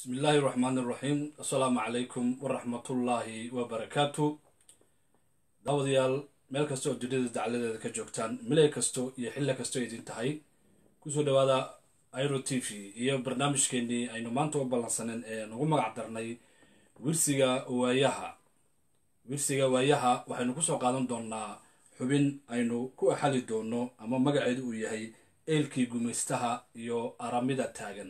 bismi illaahi raxmaan iraxiim assalaamu calaykum waraxmatullaahi wabarakaatu daawadayaal meel kasta oo duniyada dacladeeda ka joogtaan milay kasto iyo xilli kasto idin tahay kusoo dhawaada iro t v iyo barnaamijkeenii aynu maanta u ballansaneen ee nagu magac darnay wirsiga waayaha wirsiga waayaha waxaynu kusoo qaadan doonaa xubin aynu ku axali doono ama magaceedu uu yahay eelkii gumaystaha iyo aramida taagan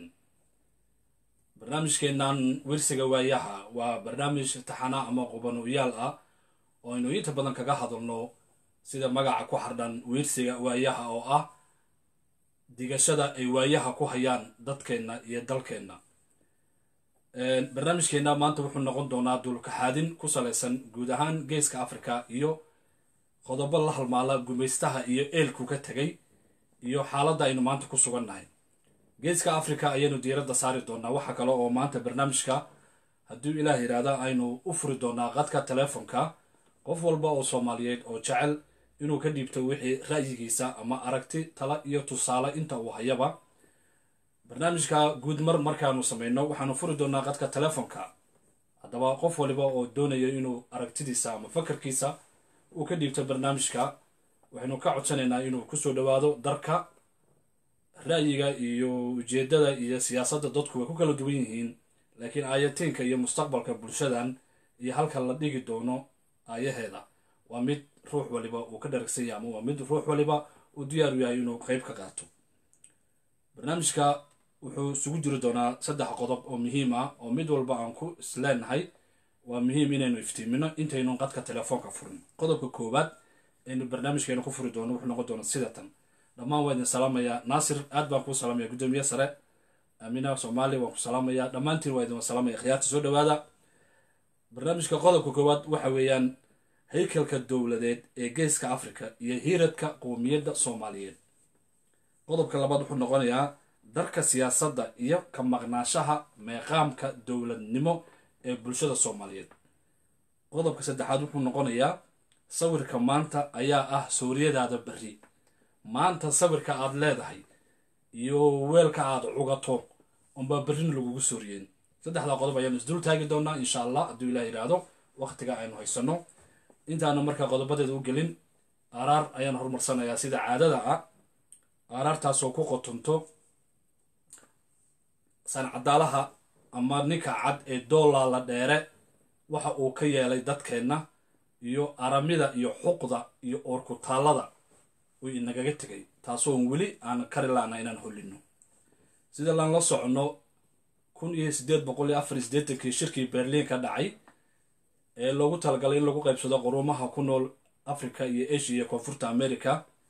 barnaamijkeennan wirsiga waayaha waa barnaamij taxana ama qubanoyaal ah oo aynu inta badan kaga hadalno sida magaca ku xardhan wirsiga waayaha oo ah digashada ay waayaha ku hayaan dadkeenna iyo dalkeenna barnaamijkeenna maanta wuxuu noqon doonaa dulkaxaadin ku salaysan guud ahaan geeska africa iyo qodobo la halmaala gumaystaha iyo eelku ka tegay iyo xaaladda aynu maanta ku sugannahay geeska africa ayaynu diiradda saari doonaa waxaa kale oo maanta barnaamijka hadduu ilaah yidhaahda aynu u furi doonaa qadka teleefonka qof walba oo soomaaliyeed oo jecel inuu ka dhiibto wixii ra'yigiisa ama aragti tala iyo tusaale inta uu hayaba barnaamijka guud mar markaanu samayno waxaanu furi doonaa qadka teleefonka haddaba qof waliba oo doonaya inuu aragtidiisa ama fakarkiisa uu ka dhiibto barnaamijka waxaynu ka codsanaynaa inuu kusoo dhawaado darka ra'yiga iyo ujeedada iyo siyaasadda dadku way ku kala duwan yihiin laakiin aayatiinka iyo mustaqbalka bulshadan iyo halka la dhigi doono aayaheeda waa mid ruux waliba uu ka dharagsan yahay ama waa mid ruux waliba uu diyaaru yahay inuu qeyb ka qaato barnaamijka wuxuu isugu jiri doonaa saddex qodob oo muhiim ah oo mid walba aan ku isleenahay waa muhiim inaynu iftiimino intaynu qadka telefoonka furin qodobka koowaad aynu barnaamijkeena ku furi doono wuxuu noqon doona sidatan dhammaan waa idin salaamayaa naasir aad baan kuu salaamaya guddoomiye sare aamina soomaaliya waan ku salaamayaa dhammaantiin waa idin salaamaya khiyaarta soo dhawaada barnaamijka qodobka koowaad waxa weeyaan haykalka dowladeed ee geeska africa iyo hiiradka qowmiyadda soomaaliyeed qodobka labaad wuxuu noqonayaa darka siyaasadda iyo ka maqnaanshaha meeqaamka dowladnimo ee bulshada soomaaliyeed qodobka saddexaad wuxuu noqonayaa sawirka maanta ayaa ah sooriyadaada berri maanta sawirka aad leedahay iyo weelka aad cugato unbaa berrina lagugu sooriyeen saddexdaa qodob ayaanu isdul taagi doonaa insha allah hadduu ilah yidhaahdo waqtiga aynu haysanno intaanu markaa qodobadeeda u gelin aaraar ayaan horumarsanayaa sida caadada ah aaraartaasoo ku qotonto sancadaalaha ama ninka cad ee doolaala dheere waxa uu ka yeelay dadkeenna iyo aramida iyo xuqda iyo oorkutaallada uu inagaga tegay taasoon weli aan kari laana inaan hollino sida laan la soconno kun iyo siddeed boqol iyo afar iyo siddeetankii shirkii berliin ka dhacay ee loogu talagalay in lagu qaybsado quruumaha ku nool africa iyo asia iyo koonfurta america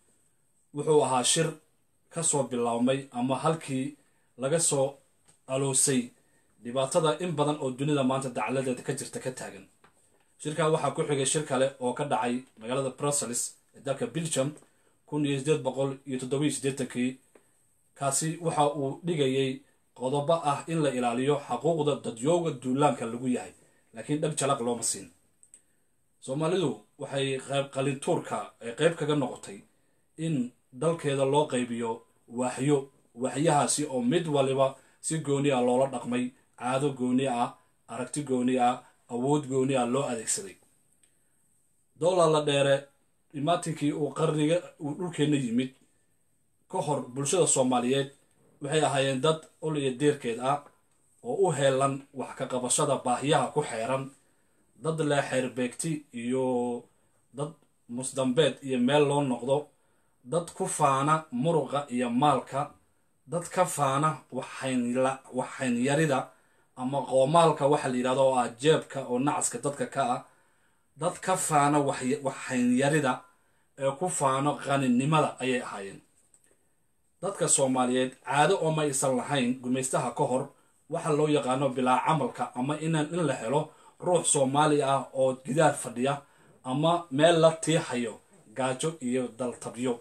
wuxuu ahaa shir ka soo bilaabmay ama halkii laga soo aloosay dhibaatada in badan oo dunida maanta dacaladeeda ka jirta ka taagan shirkaa waxaa ku xigay shir kale oo ka dhacay magaalada brussels ee dalka belgium kun iyo siddeed boqol iyo toddoba iyo siddeetankii kaasi waxa uu dhigayay qodobo ah in la ilaaliyo xaquuqda dadyooga duulaanka lagu yahay laakiin dhag jalaq looma siin soomaalidu waxay qayb qalintuurka ay qayb kaga noqotay in dalkeeda loo qaybiyo waaxyo waaxyahaasi oo mid waliba si gooni ah loola dhaqmay caado gooni ah aragti gooni ah awood gooni ah loo adeegsaday doolar la dheere dhimaatinkii uu qarniga uu dhulkeenna yimid ka hor bulshada soomaaliyeed waxay ahaayeen dad ol iyo deerkeed ah oo u heelan wax ka qabashada baahiyaha ku xeeran dad leh xeerbeegti iyo dad musdambeed iyo meel loo noqdo dad ku faana muruqa iyo maalka dad ka faana waxxaynyarida ama qoomaalka waxa la yidhahdo oo ah jeebka oo nacaska dadka ka ah dad ka faana waxxaynyarida ee ku faano qaninimada ayay ahaayeen dadka soomaaliyeed caado oo ma aysan lahayn gumaystaha ka hor waxa loo yaqaano bilaa camalka ama inaan in la helo ruux soomaali ah oo gidaar fadhiya ama meel la tiixayo gaajo iyo daltabyo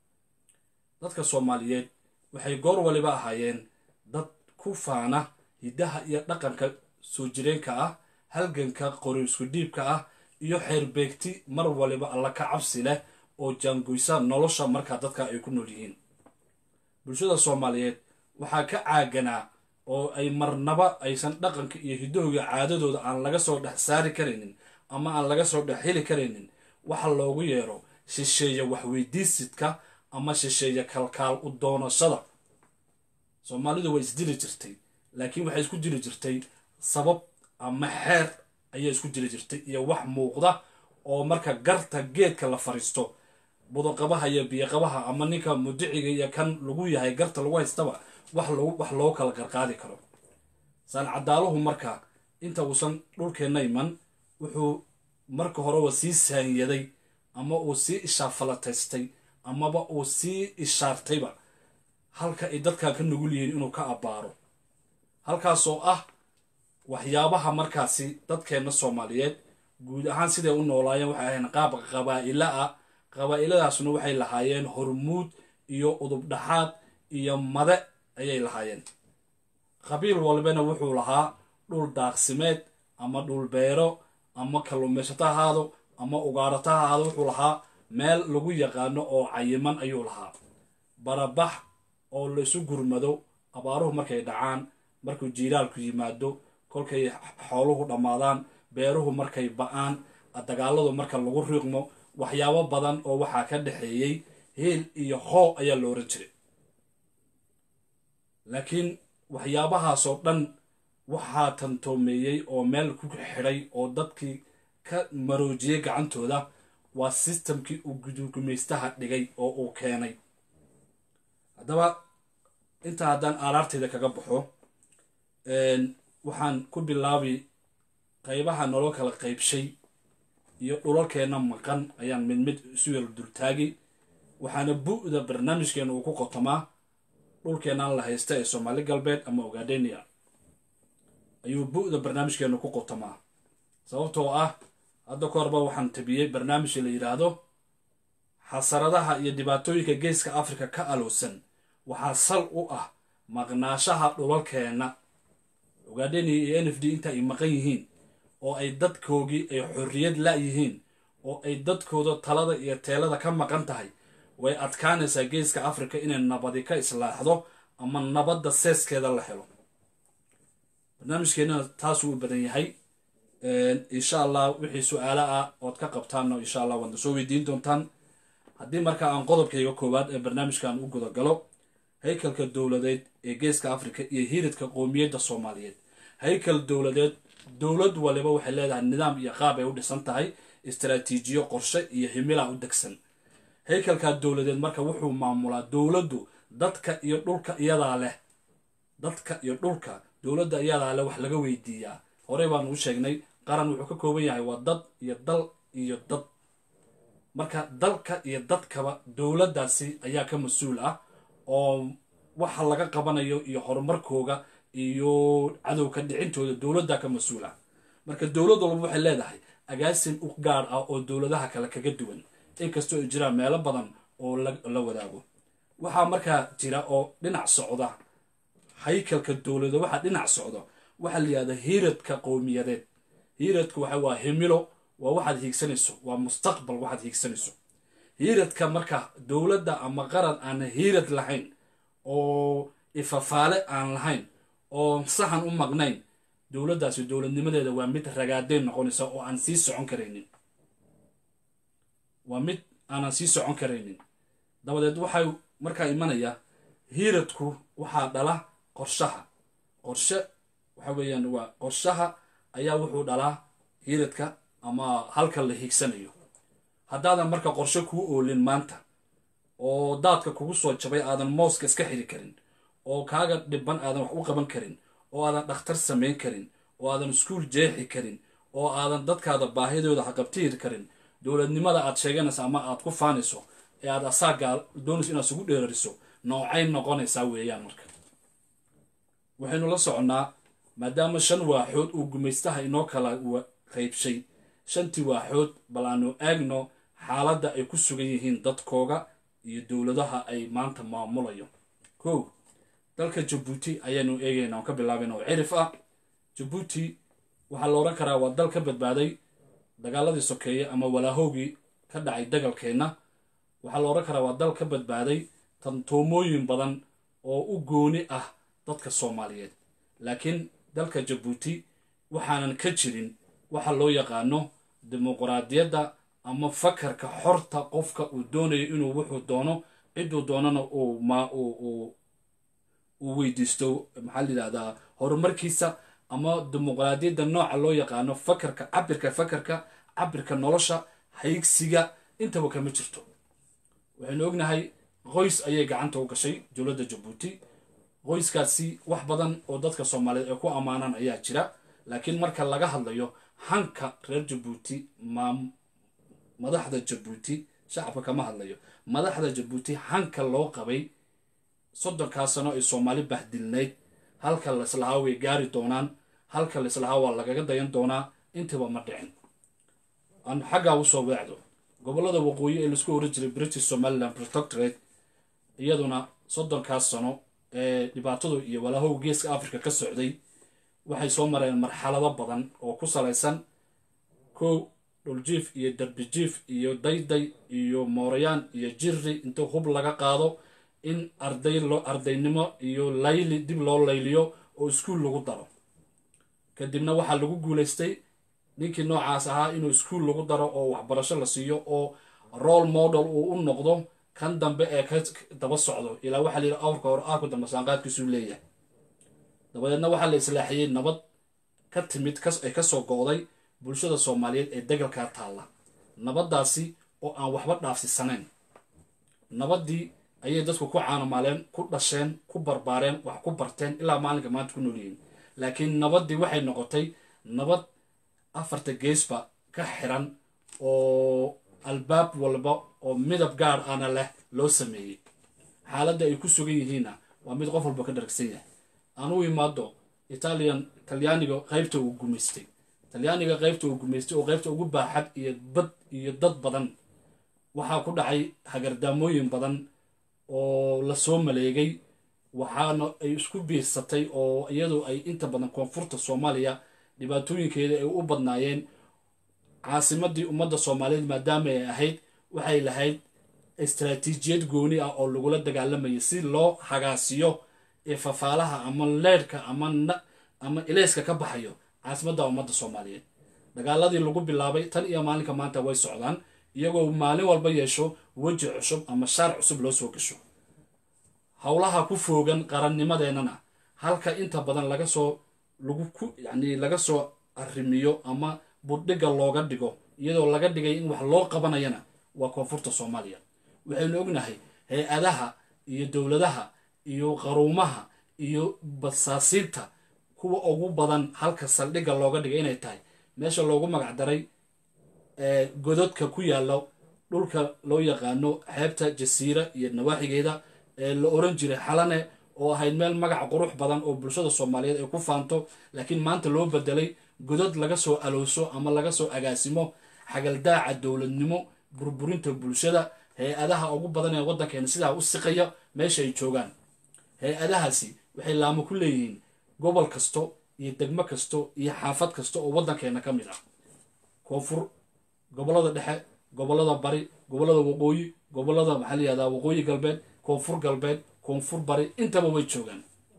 dadka soomaaliyeed waxay goor waliba ahaayeen dad ku faana hiddaha iyo dhaqanka soo jireenka ah halganka qori isku dhiibka ah iyo xeerbeegti mar waliba alla ka cabsi leh oo jaangoysa nolosha markaa dadka ay ku nool yihiin bulshada soomaaliyeed waxaa ka caaganaa oo ay marnaba aysan dhaqanka iyo hidooga caadadooda aan laga soo dhex saari karaynin ama aan laga soo dhex heli karaynin waxa loogu yeero shisheeye waxweydiisidka ama shisheeye kalkaal u doonashada soomaalidu way isdili jirtay laakiin waxay isku dili jirtay sabab ama xeer ayaa isku dili jirtay iyo wax muuqda oo marka garta geedka la fariisto budoqabaha iyo biyoqabaha ama ninka mudiciga iyo kan lagu yahay garta lagu haystaba wax wax loo kala garqaadi karo saancadaaluhu marka inta uusan dhulkeenna iman wuxuu marka horeba sii saanyaday ama uu sii ishaafalataystay amaba uu sii ishaartayba halka ay dadkan ka nugul yihiin inuu ka abbaaro halkaasoo ah waxyaabaha markaasi dadkeenna soomaaliyeed guud ahaan siday u noolaayeen waxay ahayn qaab qabaa'ila ah qabaa'iladaasna waxay lahaayeen hormuud iyo udubdhaxaad iyo made ayay lahaayeen qabiil walbana wuxuu lahaa dhul daaqsimeed ama dhul beero ama kalluumaysato ahaado ama ugaarato ahaado wuxuu lahaa meel lagu yaqaano oo cayiman ayuu lahaa barabax oo laysu gurmado abaaruhu markay dhacaan markuu jiiraalku yimaado kolkay xooluhu dhammaadaan beeruhu markay ba-aan dagaaladu marka lagu riiqmo waxyaabo badan oo waxaa ka dhexeeyey heel iyo hoo ayaa la oran jiray laakiin waxyaabahaasoo dhan waxaa tantoomeeyey oo meel ku xidhay oo dadkii ka maroojiyey gacantooda waa sistamkii uu gudugumaystaha dhigay oo uu keenay haddaba intaa haddaan aaraarteyda kaga baxo waxaan ku bilaabi qaybaha naloo kala qaybshay iyo dhulalkeenna maqan ayaan mid mid isu yar dultaagi waxaana bu-da barnaamijkeena uu ku qotomaa dhulkeennan la haysta ee soomaali galbeed ama ogadenia ayuu bu-da barnaamijkeena ku qotomaa sababtoo ah hadda ka horba waxaan tabiyey barnaamij la yidhaahdo xasaradaha iyo dhibaatooyinka geeska africa ka alowsan waxaa sal u ah maqnaashaha dhulalkeenna ogadenia iyo n f d inta ay maqan yihiin oo ay dadkoogii ay xorriyad la-yihiin oo ay dadkooda talada iyo teelada ka maqan tahay way adkaanaysaa geeska africa inay nabadi ka islaaxdo ama nabadda seeskeeda la helo barnaamijkeennana taasuu u badan yahay insha allah wixii su-aalo ah ood ka qabtaanno insha allah waadna soo weydiin doontaan haddii marka aan qodobkayga koowaad ee barnaamijkan u gudagalo haykalka dowladeed ee geeska africa iyo hiridka qoomiyadda soomaaliyeed haykal dowladeed dowlad waliba waxay leedahay nidaam iyo qaab ay u dhisan tahay istaraatiijiyo qorshe iyo himila u degsan haykalkaa dowladeed marka wuxuu maamulaa dowladdu dadka iyo dhulka iyadaa leh dadka iyo dhulka dowladda iyadaa leh wax laga weydiiyaa horey baanu u sheegnay qaran wuxuu ka kooban yahay waa dad iyo dal iyo dad marka dalka iyo dadkaba dowladdaasi ayaa ka mas-uul ah oo waxa laga qabanayo iyo horumarkooga iyo cadowka dhicintooda dowladda ka mas-uul ah marka dowlad walba waxay leedahay agaasin u gaar ah oo dowladaha kale kaga duwan inkastoo ay jiraan meelo badan oo la wadaago waxaa markaa jira oo dhinac socda haykalka dowlada waxaa dhinac socda waxaa la yihahda hiiradka qowmiyadeed hiiradka waxa waa himilo waa waxaad hiigsanayso waa mustaqbal waxaad hiigsanayso hiiradka marka dowladda ama qaran aan hiirad lahayn oo ifafaale aan lahayn oo sahan u maqnayn dowladdaasi dowladnimadeeda waa mid ragaadeen noqonaysa oo aan sii socon karaynin waa mid aanan sii socon karaynin dabadeed waxay markaa imanaya hiiradku waxaa dhala qorshaha qorshe waxa weeyaan waa qorshaha ayaa wuxuu dhalaa hiiradka ama halka la hiigsanayo haddaadan marka qorshe kuu oolin maanta oo daadka kugu soo jabay aadan mooska iska xiri karin oo kaaga dhiban aadan wax u qaban karin oo aadan dhakhtar samayn karin oo aadan iskuul jeexi karin oo aadan dadkaada baahidooda haqabtihiri karin dowladnimada aad sheeganayso ama aad ku faanayso ee aad asaagaa doonayso inaad isugu dheerariso noocay noqonaysaa weeyaan marka waxaynu la soconnaa maadaama shan waaxood uu gumaystaha inoo kala qaybshay shantii waaxood bal aanu eegno xaaladda ay ku sugan yihiin dadkooga iyo dowladaha ay maanta maamulayo kow dalka jabuuti ayaanu eegaynaa on ka bilaabayna oo cirif ah jabuuti waxaa la odhan karaa waa dal ka badbaaday dagaaladii sokeeye ama walaahowgii ka dhacay dagalkeenna waxaa la odhan karaa waa dal ka badbaaday tantoomooyin badan oo u gooni ah dadka soomaaliyeed laakiin dalka jabuuti waxaanan ka jirin waxa loo yaqaano dimuquraadiyadda ama fakarka xorta qofka uu doonayo inuu wuxuu doono ciduu doonana uu ma uu weydiisto maxaa la yidhahdaa horumarkiisa ama dimuqraadiyadda nooca loo yaqaano fakarka cabirka fakarka cabirka nolosha haygsiga intaba kama jirto waxaynu ognahay qoys ayay gacanta u gashay dowladda jabuuti qoyskaasi wax badan oo dadka soomaaliyeed ay ku ammaanaan ayaa jira laakiin marka laga hadlayo hanka reer jabuuti ma madaxda jabuuti shacabka kama hadlayo madaxda jabuuti hanka loo qabay soddonkaa sano ay soomaali bahdilnayd halka laislahaa way gaari doonaan halka laislahaa waa lagaga dayan doonaa intaba ma dhicin aan xaggaa usoo weecdo gobollada waqooyi ee laisku oran jiray british somaliland protectorate iyaduna soddonkaas sano ee dhibaatadu iyo walahow geeska africa ka socday waxay soo mareen marxalado badan oo ku salaysan kow dhuljiif iyo darbijiif iyo dayday iyo moorayaan iyo jiri inta hub laga qaado in arday loo ardaynimo iyo layli dib loo layliyo oo iskuul lagu daro kadibna waxaa lagu guulaystay ninkii noocaas ahaa inuu iskuul lagu daro oo waxbarasho la siiyo oo role model uu u noqdo kan dambe ee ka daba socdo ilaa waxaa la yidhi awrka hore aarku dambe saanqaadkiisuu leeyahay dabadeedna waxaa la islaaxiyey nabad ka timid ay kasoo go'day bulshada soomaaliyeed ee degalkaa taalla nabaddaasi oo aan waxba dhaafsisanayn nabaddii ayay dadku ku caanamaaleen ku dhasheen ku barbaareen wax ku barteen ilaa maalinka maanta ku noolyihiin laakiin nabaddii waxay noqotay nabad afarta geesba ka xiran oo albaab walba oo midab gaar ana leh loo sameeyey xaaladda ay ku sugan yihiinna waa mid qof walba ka dharagsan yahay aan u imaado italian talyaaniga qaybta uu gumaystay talyaaniga qaybta uu gumaystay oo qaybta ugu baaxad iyo bad iyo dad badan waxaa ku dhacay hagardaamooyin badan oo lasoo maleegay waxaana ay isku biirsatay oo iyadu ay inta badan koonfurta soomaaliya dhibaatooyinkeeda ay u badnaayeen caasimadii ummadda soomaaliyeed maadaama ay ahayd waxay lahayd istaraatiijiyad gooni ah oo lagula dagaalamayay si loo hagaasiyo ee fafaalaha ama leedhka ama ama ilayska ka baxayo caasimadda ummadda soomaaliyeed dagaaladii lagu bilaabay tan iyo maalinka maanta way socdaan iyagoo maalin walba yeesho weji cusub ama shaar cusub loo soo gasho howlaha ku foogan qarannimadeennana halka inta badan laga soo lagu ku yacni laga soo arrimiyo ama buddhigga looga dhigo iyadoo laga dhigay in wax loo qabanayana waa koonfurta soomaaliya waxaynu ognahay hay-adaha iyo dowladaha iyo qaruumaha iyo basaasiinta kuwa ugu badan halka saldhigga looga dhigay inay tahay meesha loogu magac daray gododka ku yaalla dhulka loo yaqaano xeebta jasiira iyo nawaaxigeeda ee la oran jiray xalane oo ahayd meel magac qurux badan oo bulshada soomaaliyeed ay ku faanto laakiin maanta loo bedelay godod laga soo alowso ama laga soo agaasimo xagaldaaca dowladnimo burburinta bulshada hay-adaha ugu badan ee waddankeena sidaa u siqaya meesha ay joogaan hay-adahaasi waxay laamo ku leeyihiin gobol kasto iyo degmo kasto iyo xaafad kasta oo waddankeena ka mid ah koonfur gobollada dhexe gobollada bari gobollada waqooyi gobollada maxaa layihahdaa waqooyi galbeed koonfur galbeed koonfur bari intaba way joogaan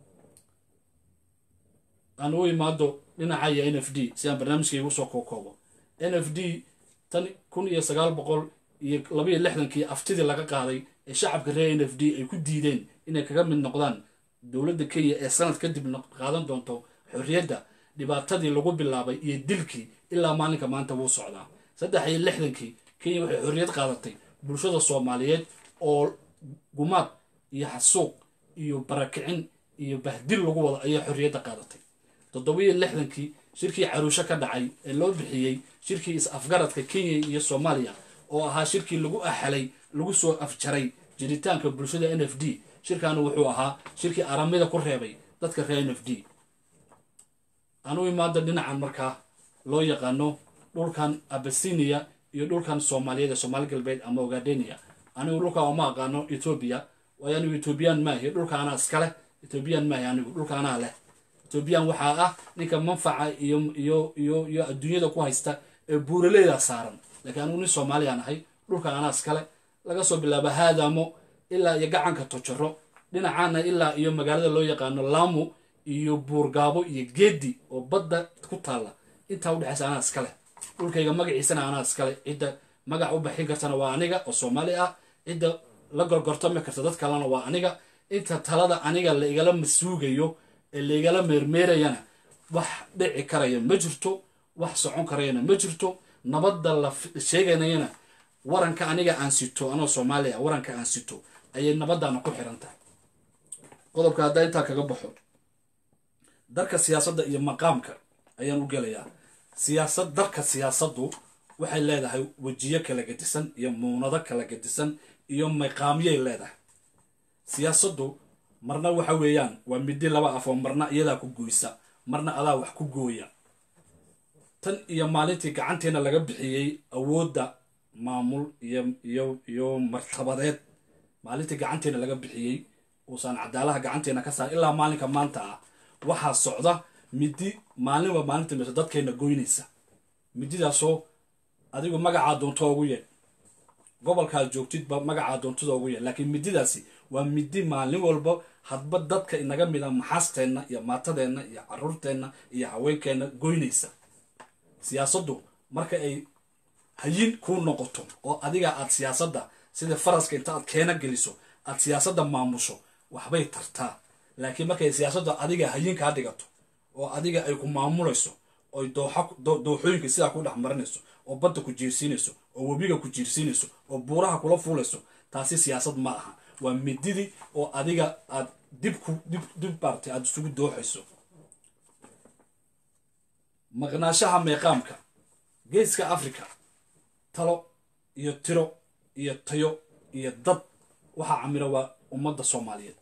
aan u imaado dhinacaya n f d si aan barnaamijkaygu soo kookoobo n f d tan kun iyo sagaal boqol iyo labaiyo lixdankii aftidii laga qaaday ee shacabka reer n f d ay ku diideen inay kaga mid noqdaan dowladda kenya ee sanad kadib qaadan doonto xorriyadda dhibaatadii lagu bilaabay iyo dilkii ilaa maalinka maanta wuu socdaa saddex iyo lixdankii kenya waxay xorriyad qaadatay bulshada soomaaliyeed oo gumaad iyo xasuuq iyo barakicin iyo bahdil lagu wado ayaa xorriyadda qaadatay toddobiyo lixdankii shirkii caruusho ka dhacay ee loo bixiyey shirkii is-afgaradka kenya iyo soomaaliya oo ahaa shirkii lagu axalay lagu soo afjaray jiritaanka bulshada n f d shirkaana wuxuu ahaa shirkii aramida ku reebay dadka reer n f d aan u imaada dhinacan markaa loo yaqaano dhulkan abasinia iyo dhulkan soomaaliyeed ee soomaali galbeed ama ogadenia anigu dhulka uma aqaano etoobiya waayo anigu etoobiyaan maahi dhulka anaa iskaleh etoobiyaan maahi anigu dhulka anaa leh etoobiyaan waxaa ah ninka manfaca iyo iyo iyo iyo adduunyada ku haysta ee buuraleyda saaran laakiin anigu nin soomaaliyaan ahay dhulka anaa iskale laga soo bilaabo haadamo ilaa iyo gacanka tojaro dhinacaana ilaa iyo magaalada loo yaqaano lamu iyo buurgaabo iyo geedi oo badda ku taalla intaa udhexaysa anaa iskale dhulkayga magaciisana anaa iskale cidda magac u baxin kartana waa aniga oo soomaali ah cidda la gorgortami karta dad kalena waa aniga inta talada aniga la igala masuugayo ee la igala meermeerayana wax dhici karaya ma jirto wax socon karayana ma jirto nabadda la sheeganayana waranka aniga aan sito anoo soomaaliya waranka aan sito ayay nabaddaana ku xiran tahay qodobka haddaa intaa kaga baxo darka siyaasadda iyo maqaamka ayaan u gelayaa siyaasad darka siyaasaddu waxay leedahay wejiyo kala gedisan iyo muunado kala gedisan iyo maqaamyay leedahay siyaasaddu marna waxa weeyaan waa midi laba af oo marna iyadaa ku goysa marna adaa wax ku gooya tan iyo maalintii gacanteena laga bixiyey awoodda maamul iyo iyo iyo martabadeed maalintii gacanteena laga bixiyey uusan cadaalaha gacanteena ka saar ilaa maalinka maanta ah waxaa socda midi maalinba maalinta mise dadkeena goynaysa mididaasoo adigu magacaa doonto ugu yeedh gobolkaad joogtidba magacaa doontida ugu yeedh laakiin mididaasi waa midi maalin walba hadba dadka inaga mida maxaasteenna iyo maatadeenna iyo caruurteenna iyo haweenkeenna goynaysa siyaasaddu marka ay hayin kuu noqoto oo adiga aad siyaasadda sida faraska inta aad keena geliso aad siyaasadda maamusho waxbay tartaa laakiin markay siyaasadda adiga hayin kaa dhigato oo adiga ay ku maamulayso oy dooxooyinka sidaa ku dhex marinayso oo badda ku jiirsiinayso oo webiga ku jiirsiinayso oo buuraha kula fuulayso taasi siyaasad ma aha waa mididii oo adiga aad dib ku dib dib baartay aada isugu dooxayso maqnaashaha meeqaamka geeska africa talo iyo tiro iyo tayo iyo dad waxaa camira waa ummadda soomaaliyeed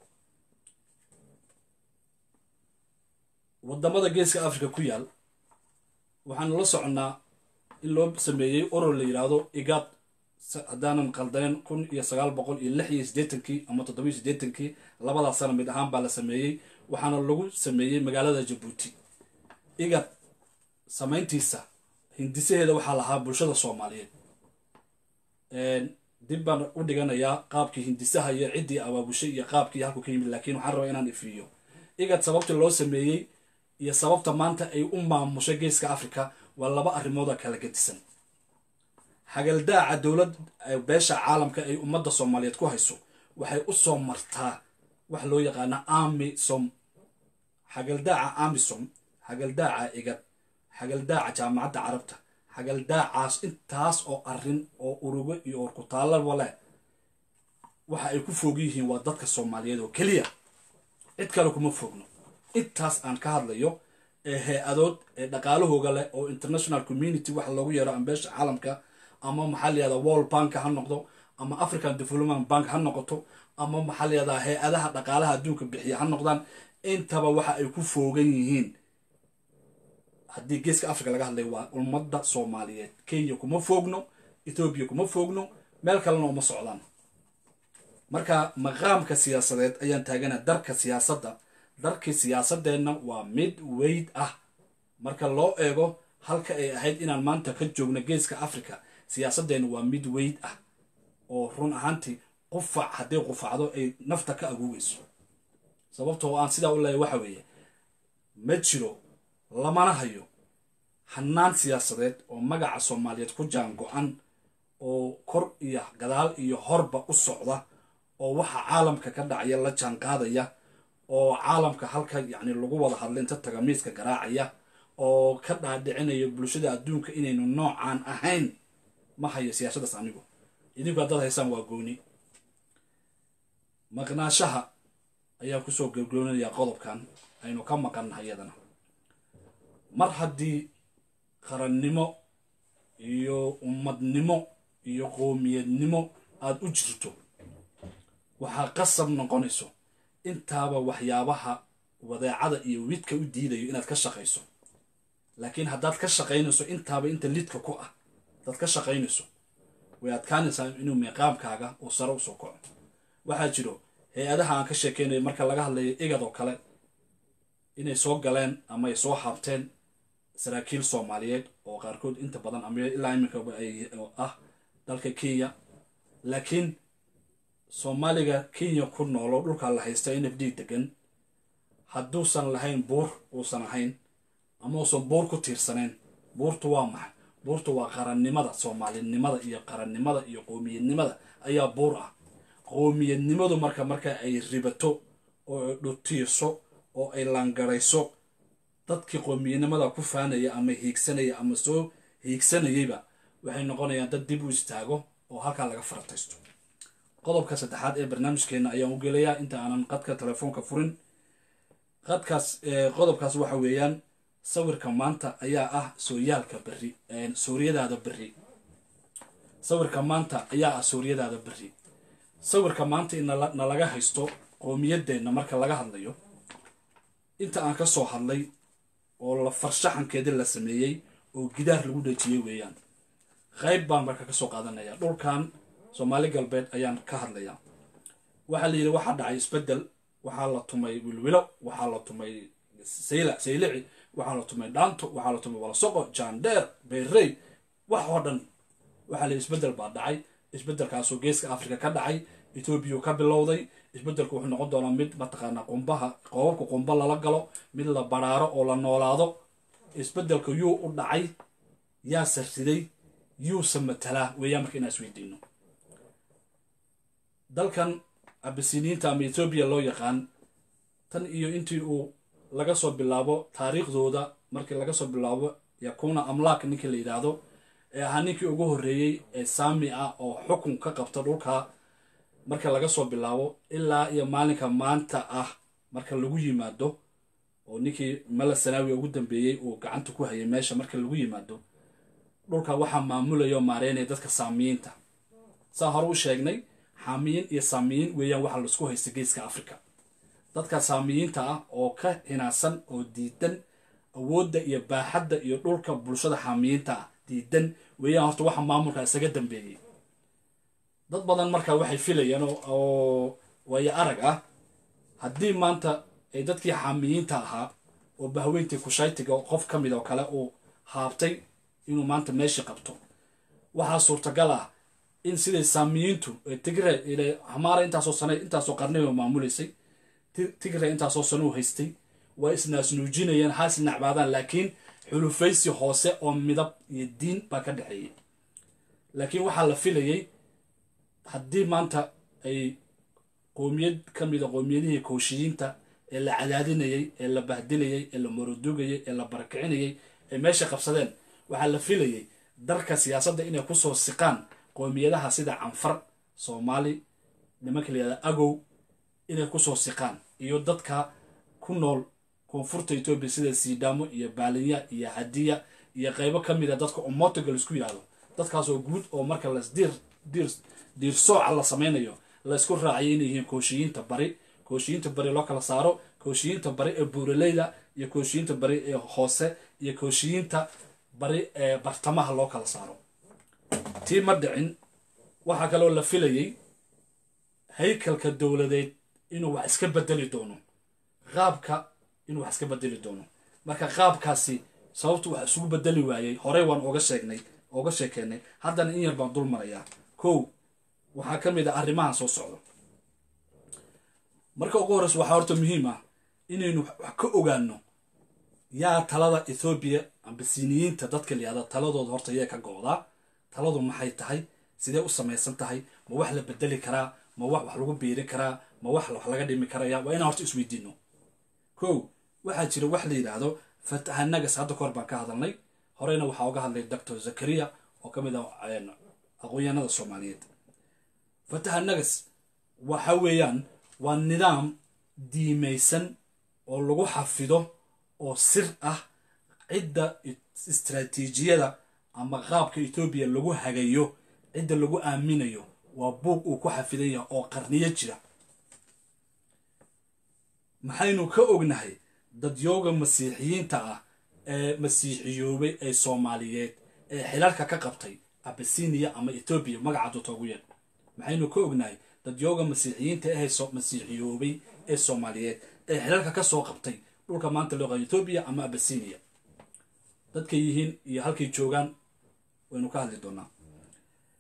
waddamada geeska africa ku yaal waxaanu la soconnaa in loo sameeyey oror la yidhaahdo igaad haddaanan qaldaneen kun iyo sagaal boqol iyo lix iyo siddeetankii ama toddobiyo siddeetankii labadaa sana mid ahaan baa la sameeyey waxaana lagu sameeyey magaalada jabuuti igad samayntiisa hindisaheeda waxaa lahaa bulshada soomaaliyeed dib baan u dhiganayaa qaabkii hindisaha iyo ciddii abaabushay iyo qaabkii halku ka yimid laakiin waxaan rabaa inaan ifiiyo igad sababta loo sameeyey iyo sababta maanta ay u maamushay geeska africa waa laba arrimooda kala gedisan xagaldaaca dowlad beesha caalamka ay ummadda soomaaliyeed ku hayso waxay u soo martaa wax loo yaqaana amisom xagaldaaca amisom xagaldaaca igad xagaldaaca jaamacadda carabta xagaldaacaas intaas oo arrin oo urugo iyo orkutaallaba leh waxa ay ku foog yihiin waa dadka soomaaliyeed oo keliya cid kale kuma foogno intaas aan ka hadlayo ee hay-adood ee dhaqaalahooga leh oo international community waxa loogu yeero ambeesha caalamka ama maxaa layihahda world bank ha noqdo ama african development bank ha noqoto ama maxaa layihahdaa hay-adaha dhaqaalaha adduunka bixiya ha noqdaan intaba waxa ay ku foogan yihiin haddii geeska africa laga hadlay waa ummadda soomaaliyeed kenya kuma foogno ethoobiya kuma foogno meel kalena uma socdaan marka maqaamka siyaasadeed ayaan taagana darka siyaasadda darkii siyaasadeenna waa mid weyd ah marka loo eego halka ay ahayd inaan maanta ka joogno geeska africa siyaasadeenna waa mid weyd ah oo run ahaantii qufac hadday qufacdo ay nafta ka aguugayso sababtoo aan sidaa u leeyahy waxa weeye ma jiro lamana hayo hanaan siyaasadeed oo magaca soomaaliyeed ku jaan go-an oo kor iyo gadaal iyo horba u socda oo waxa caalamka ka dhacaya la jaan qaadaya oo caalamka halka yacni lagu wada hadla inta taga miiska garaacaya oo ka dhaadhicinaya bulshada adduunka inaynu noocaan ahayn ma hayo siyaasadaas anigu idinku haddaad haysaan waa gooni maqnaashaha ayaa kusoo gebgoonaya qodobkan aynu ka maqannahay iyadana mar haddii qarannimo iyo ummadnimo iyo qoomiyadnimo aada u jirto waxaa qasab noqonayso intaaba waxyaabaha wadeecada iyo widka u diidayo inaad ka shaqayso laakiin haddaad ka shaqaynayso intaaba inta lidka ku ah haddaad ka shaqaynayso way adkaanaysaa inuu meeqaamkaaga uu sare usoo kaco waxaa jiro hay-adaha aan ka sheekeynayo marka laga hadlayo igad oo kale inay soo galeen ama ay soo haabteen saraakiil soomaaliyeed oo qaarkood inta badan ama ilaa iminkaba ay ah dalka kenya laakiin soomaaliga kenya ku noolo dhulkaa la haysta n f d degan hadduusan lahayn buur uusan ahayn ama uusan buur ku tiirsanayn buurtu waa maxay buurtu waa qarannimada soomaalinimada iyo qarannimada iyo qoomiyadnimada ayaa buur ah qoomiyadnimadu marka marka ay ribato oo ay dhutiiso oo ay laangarayso dadkii qoomiyadnimada ku faanaya ama hiigsanaya ama soo hiigsanayayba waxay noqonayaan dad dib u istaago oo halkaa laga farataysto qodobka saddexaad ee barnaamijkeena ayaan u gelayaa inta aanan qadka telefoonka furin qadkaas qodobkaas waxa weeyaan sawirka maanta ayaa ah sooyaalka berri suuriyadaada berri sawirka maanta ayaa ah suuriyadaada berri sawirka maanta in nalaga haysto qoomiyadeenna marka laga hadlayo inta aan ka soo hadlay oo la farshaxankeedii la sameeyey oo gidaar lagu dhejiyey weeyaan qayb baan marka kasoo qaadanaya dhulkan soomaali galbeed ayaan ka hadlayaa waxaa la yidhi waxaa dhacay isbeddel waxaa la tumay wilwilo waxaa la tumay sayla saylici waxaa la tumay dhaanto waxaa la tumay walasoqo jaandheer beerrey wax oo dhan waxaa la yidhi isbeddel baa dhacay isbeddelkaasoo geeska afrika ka dhacay etoobiya ka bilowday isbeddelku wuxuu noqon doonaa mid mataqaanaa qumbaha qoobabka qumba lala galo mid la baraaro oo la noolaado isbeddelka yuu u dhacay yaa sarriday yuusa matalaa weeyaan marka inaan isweydiino dalkan abisiniinta ama etoobiya loo yaqaan tan iyo intii uu laga soo bilaabo taariikhdooda markii laga soo bilaabo yakuuna amlaak ninkii la yidhaahdo ee ahaa ninkii ugu horreeyey ee saami ah oo xukun ka qabta dhulka marka laga soo bilaabo ilaa iyo maalinka maanta ah marka lagu yimaado oo ninkii mala sanaawi ugu dambeeyey uu gacanta ku hayay meesha marka lagu yimaado dhulka waxaa maamulaya oo maareynaya dadka saamiyiinta saa hore u sheegnay xaamiyiin iyo saamiyiin weeyaan waxa laisku haysta geeska africa dadka saamiyiinta ah oo ka hinaasan oo diidan awoodda iyo baaxadda iyo dhulka bulshada xaamiyiinta ah diidan weeyaan horta waxa maamulka isaga dambeeyey dad badan marka waxay filayaan oo waayo arag ah haddii maanta ay dadkii xaamiyiinta ahaa oo bahweyntii kushaytiga qof ka mid oo kale uu haabtay inuu maanta meeshii qabto waxaa suurtagal ah in siday saamiyiintu tigre hamaara intaasoo sane intaasoo qarniba maamulaysay tigre intaasoo sane u haystay waa isnaasnuujinayeen ha isnacbaadaan laakiin xulufaysi hoose oo midab iyo diin baa ka dhexeeyey laakiin waxaa la filayey haddii maanta ay qoomiyad ka mida qoomiyadihii kooshiyiinta ee la cadaadinayey ee la bahdilayey ee la marodugayey ee la barakicinayey ee meesha qabsadeen waxaa la filayey dalka siyaasadda inay kusoo siqaan qoomiyadaha sida canfar soomaali nimanka la yihahda agow inay kusoo siqaan iyo dadka ku nool koonfurta etoobiya sida siidhaamo iyo baalinya iyo hadiya iyo qaybo ka mid a dadka omotiga laisku yidhahdo dadkaasoo guud oo marka lasdiir diir diir sooca la samaynayo laysku raaciyay inay yihiin kooshiyiinta bari kooshiyiinta bari loo kala saaro kooshiyiinta bari ee buuraleyda iyo kooshiyiinta bari ee hoose iyo kooshiyiinta bari ee bartamaha loo kala saaro tii ma dhicin waxaa kaloo la filayey haykalka dowladeed inuu wax iska bedeli doono qaabka inuu wax iska bedeli doono marka qaabkaasi sababtu wax isugu bedeli waayey horey waan oga sheegnay oga sheekeynay haddana in yar baan dul marayaa kow waxaa ka mid ah arrimahan soo socdo marka ugu horreysa waxaa horta muhiim ah inaynu wax ka ogaano yaa talada ethoobiya ambasiniyiinta dadka layihahda taladooda horta yee ka go-daa taladu maxay tahay sidee u samaysan tahay ma wax la bedeli karaa ma wax wax lagu biirin karaa ma wax wax laga dhimi karaya waa inaan horta isweydiino kow waxaa jira wax la yidhaahdo fatahanagas hadda kahor baan ka hadalnay horeyna waxaa uga hadlay doctor zakariya oo ka mid ah aqoonyahanada soomaaliyeed fatahanagas waxa weeyaan waa nidaam diimaysan oo lagu xafido oo sir ah cidda istraatiijiyada ama qaabka etoobiya lagu hagayo cidda lagu aaminayo waa buug uu ku xafidan yahay oo qarniyo jira maxaynu ka ognahay dadyooga masiixiyiinta ah ee masiixiyoobay ee soomaaliyeed ee xilalka ka qabtay abasiniya ama etoobiya magaca doota ugu yeedh maxaynu ka ognahay dadyooga masiixiyiinta ee masiixiyoobay ee soomaaliyeed ee xilalka ka soo qabtay dhulka maanta loo qaa etoobiya ama abasiniya dadkay yihiin iyo halkay joogaan waynu ka hadli doonaa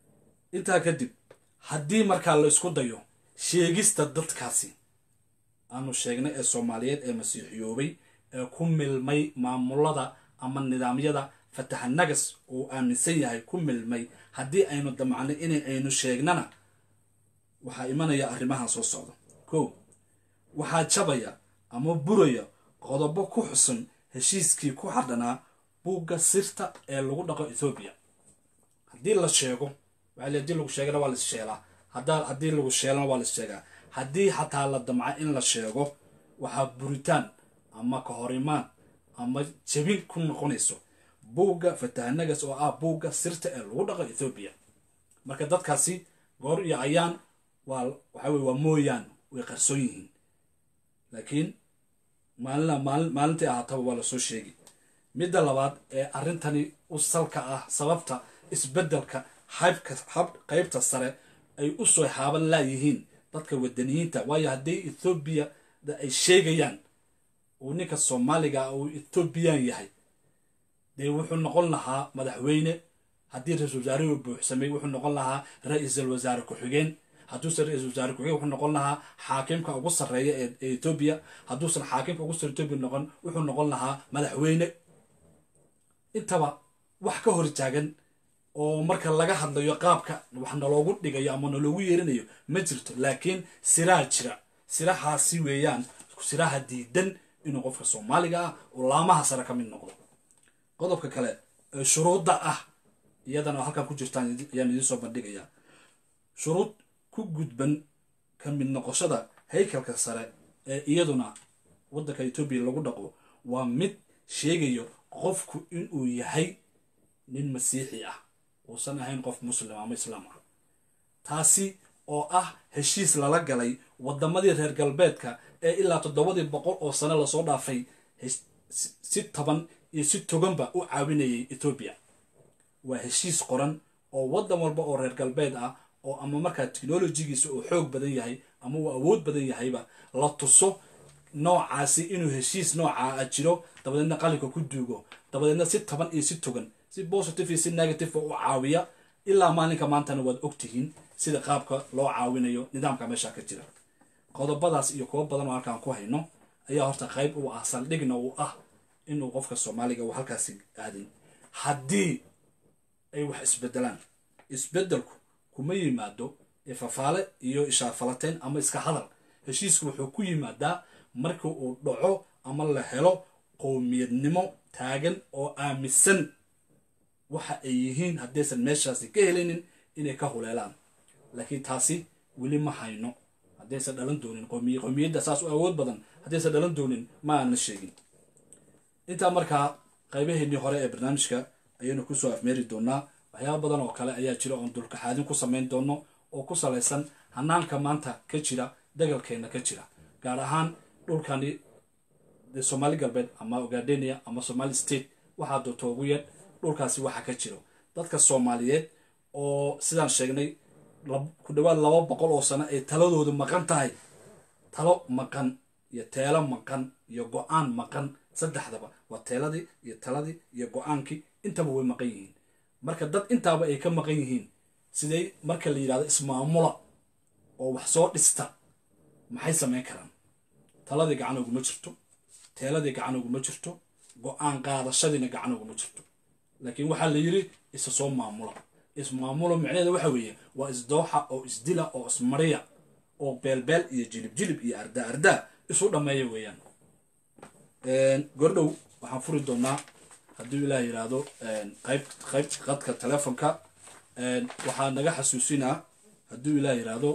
intaa kadib haddii markaa la isku dayo sheegista dadkaasi aanu sheegnay ee soomaaliyeed ee masiixiyoobay ee ku milmay maamulada ama nidaamyada fataxanagas uu aaminsan yahay ku milmay haddii aynu damcnay in aynu sheegnana waxaa imanaya arrimahan soo socda ko waxaa jabaya ama buraya qodobo ku xusun heshiiskii ku xadhanaa buugga sirta ee lagu dhaqo ethoobiya haddii la sheego waxaa haddii lagu sheegana waa lais sheelaa haddaa haddii lagu sheelana waa lais sheegaa haddii xataa la damca in la sheego waxaa buritaan ama kahorimaan ama jebin ku noqonayso buugga fatahanagas oo ah buugga sirta ee lagu dhaqo ethoobiya marka dadkaasi goor iyo ayaan waa waxa weye waa mooyaan way qarsoon yihiin laakiin maalina maali maalintii ahaataba waa lasoo sheegi midda labaad ee arrintani u salka ah sababta isbeddelka haybka hab qaybta sare ay u soo haaban laayihiin dadka wadaniyiinta waayo haddii ethoobiya ay sheegayaan uu ninka soomaaliga uu ethoobiyan yahay dee wuxuu noqon lahaa madaxweyne haddii ra-isul wasaarihuu buuxsamay wuxuu noqon lahaa ra-iisul wasaare ku-xigeen hadduusan ra-isul wasaare ku-xigeen wuxuu noqon lahaa xaakimka ugu sarreeya ee etoobiya hadduusan xaakimka ugu sarreeya etoobiya noqon wuxuu noqon lahaa madaxweyne intaba wax ka hor taagan oo marka laga hadlayo qaabka wax naloogu dhigayo ama naloogu yeerinayo ma jirto laakiin siraa jira sirahaasi weeyaan siraha diidan inuu qofka soomaaliga ah oo laamaha sare ka mid noqdo qodobka kale ee shuruudda ah iyadana halkan ku jirtaan ayaan idiin soo bandhigayaa shuruud ku gudban ka mid noqoshada haykalka sare ee iyaduna waddanka etoobiya lagu dhaqo waa mid sheegayo qofku inuu yahay nin masiixi ah uusan ahayn qof muslim ama islaam ah taasi oo ah heshiis lala galay waddamadii reer galbeedka ee ilaa toddobadii boqol oo sano lasoo dhaafay si taban iyo si toganba u caawinayay etoobiya waa heshiis qoran oo waddan walba oo reer galbeed ah oo ama markaa technolojigiisa uu xoog badan yahay ama uu awood badan yahayba la tuso noocaasi inuu heshiis noocaa a jiro dabadeedna qalinka ku duugo dabadeedna si taban iyo si togan si positive iyo si negative u caawiya ilaa maalinka maantana waad ogtihiin sida qaabka loo caawinayo nidaamka meesha ka jira qodobadaas iyo kuwo badan oo halkaan ku hayno ayaa horta qayb uu ah saldhigna uu ah inuu qofka soomaaliga uu halkaasi aadin haddii ay wax isbedelaan isbedelku kuma yimaado ifafaale iyo ishaafalateyn ama iska hadal heshiisku wuxuu ku yimaadaa marka uu dhaco ama la helo qowmiyadnimo taagan oo aaminsan waxa ay yihiin haddaysan meeshaasi ka helinin inay ka huleelaan laakiin taasi weli ma hayno haddaysan dhalan doonin qoomiy qowmiyadda saas u awood badan haddaysan dhalan doonin ma aanna sheegin intaa markaa qaybaheennii hore ee barnaamijka ayaynu kusoo afmeeri doonaa waxyaaba badan oo kale ayaa jira oon dulkaxaadin ku samayn doono oo ku salaysan hanaanka maanta ka jira dagalkeenna ka jira gaar ahaan dhulkani somaali galbeed ama ogadenia ama somali state waxaa doonto ugu yeedh dhulkaasi waxa ka jiro dadka soomaaliyeed oo sidaan sheegnay ku dhawaad laba boqol oo sano ay taladoodu maqan tahay talo maqan iyo teelo maqan iyo go-aan maqan saddexdaba waa teeladii iyo taladii iyo go-aankii intaba way maqan yihiin marka dad intaaba ay ka maqan yihiin siday marka la yidhahdo ismaamula oo wax soo dhista maxay samayn karaan taladii gacan oguma jirto teeladii gacan oguma jirto go-aan qaadashadiina gacan oguma jirto laakiin waxaa la yidhi isa soo maamula ismaamulo micnaheeda waxa weeye waa isdooxa oo isdila oo ismariya oo beelbeel iyo jilib jilib iyo ardaa ardaa isu dhammeeya weeyaan gordhow waxaan furi doonaa hadduu ilaah yidhaahdo qayb qayb qadka telefonka waxaa naga xasuusinaa hadduu ilaah yidhaahdo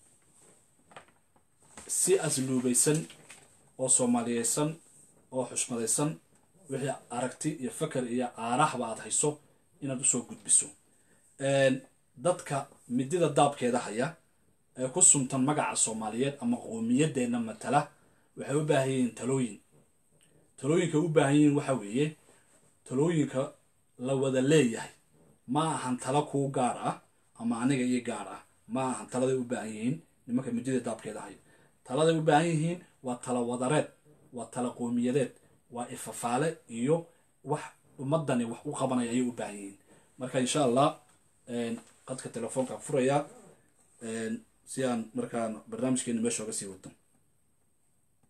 si asluubaysan oo soomaaliyeysan oo xushmadaysan wixii aragti iyo fakar iyo aarahba aad hayso inaad usoo gudbiso dadka midida daabkeeda haya ee ku suntan magaca soomaaliyeed ama qoomiyadeenna matala waxay u baahan yihiin talooyin talooyinka u baahan yihiin waxa weeye talooyinka la wada leeyahay ma ahan tala kuu gaar ah ama aniga iyo gaar ah ma ahan taladay u baahan yihiin nimanka midida daabkeeda haya taladay u baahan yihiin waa tala wadareed waa tala qoomiyadeed waa ifafaale iyo wax ummadani wax u qabanaya ayay u baahan yihiin marka insha allah qadka telefoonka furayaa si aan markaan barnaamijkeena meesha oga sii wado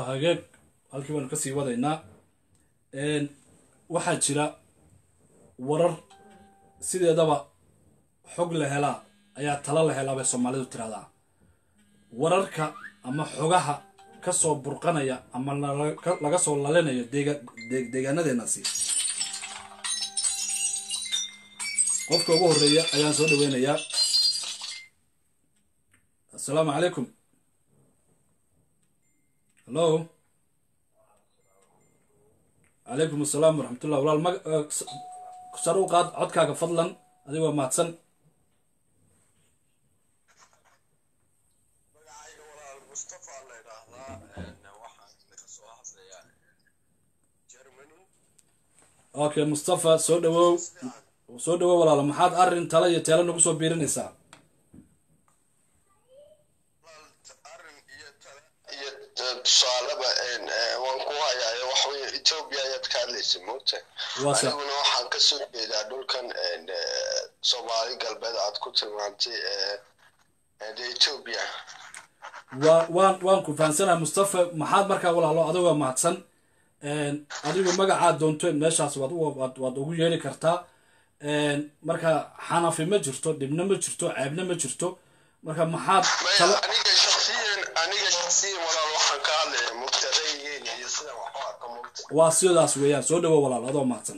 hagaag halkii baanu kasii wadaynaa waxaa jira warar sideedaba xog la helaa ayaa talo la helaa bay soomaalidu tiraahdaa wararka ama xogaha kasoo burqanaya ama laga soo lalinayo deegaanadeenasi qofka ugu horeeya ayaan soo dhaweynayaa assalaamu calaykum hallo calaykum assalaam waraxmatullah walaal ma sar u qaad codkaaga fadlan adigoo mahadsan okay mustafa soo dhawow soo dhawow walaalo maxaad arrin tala iyo teelo nagu soo biirinaysaa tusaaleba waan ku hayaa waxwey etoobiya ayaad ka hadlaysa moogta aniguna waxaan kasoo jeedaa dhulkan soomaali galbeed aad ku tilmaantay de etoobiya wa waan waan ku fahansanaha mustafa maxaad markaa walaalo adigoo mahadsan adigu magacaad doonto meeshaas waad waad ugu yeeri kartaa marka xanafi ma jirto dhibna ma jirto ceebna ma jirto marka maxaad aniga shaksiyan aniga shaksiyan walaal waxaan ka hadlaya mugtadaygeena iyo sida wax u arka mugta waa sidaas weeyaan soo dhawo walaal adoo mahadsan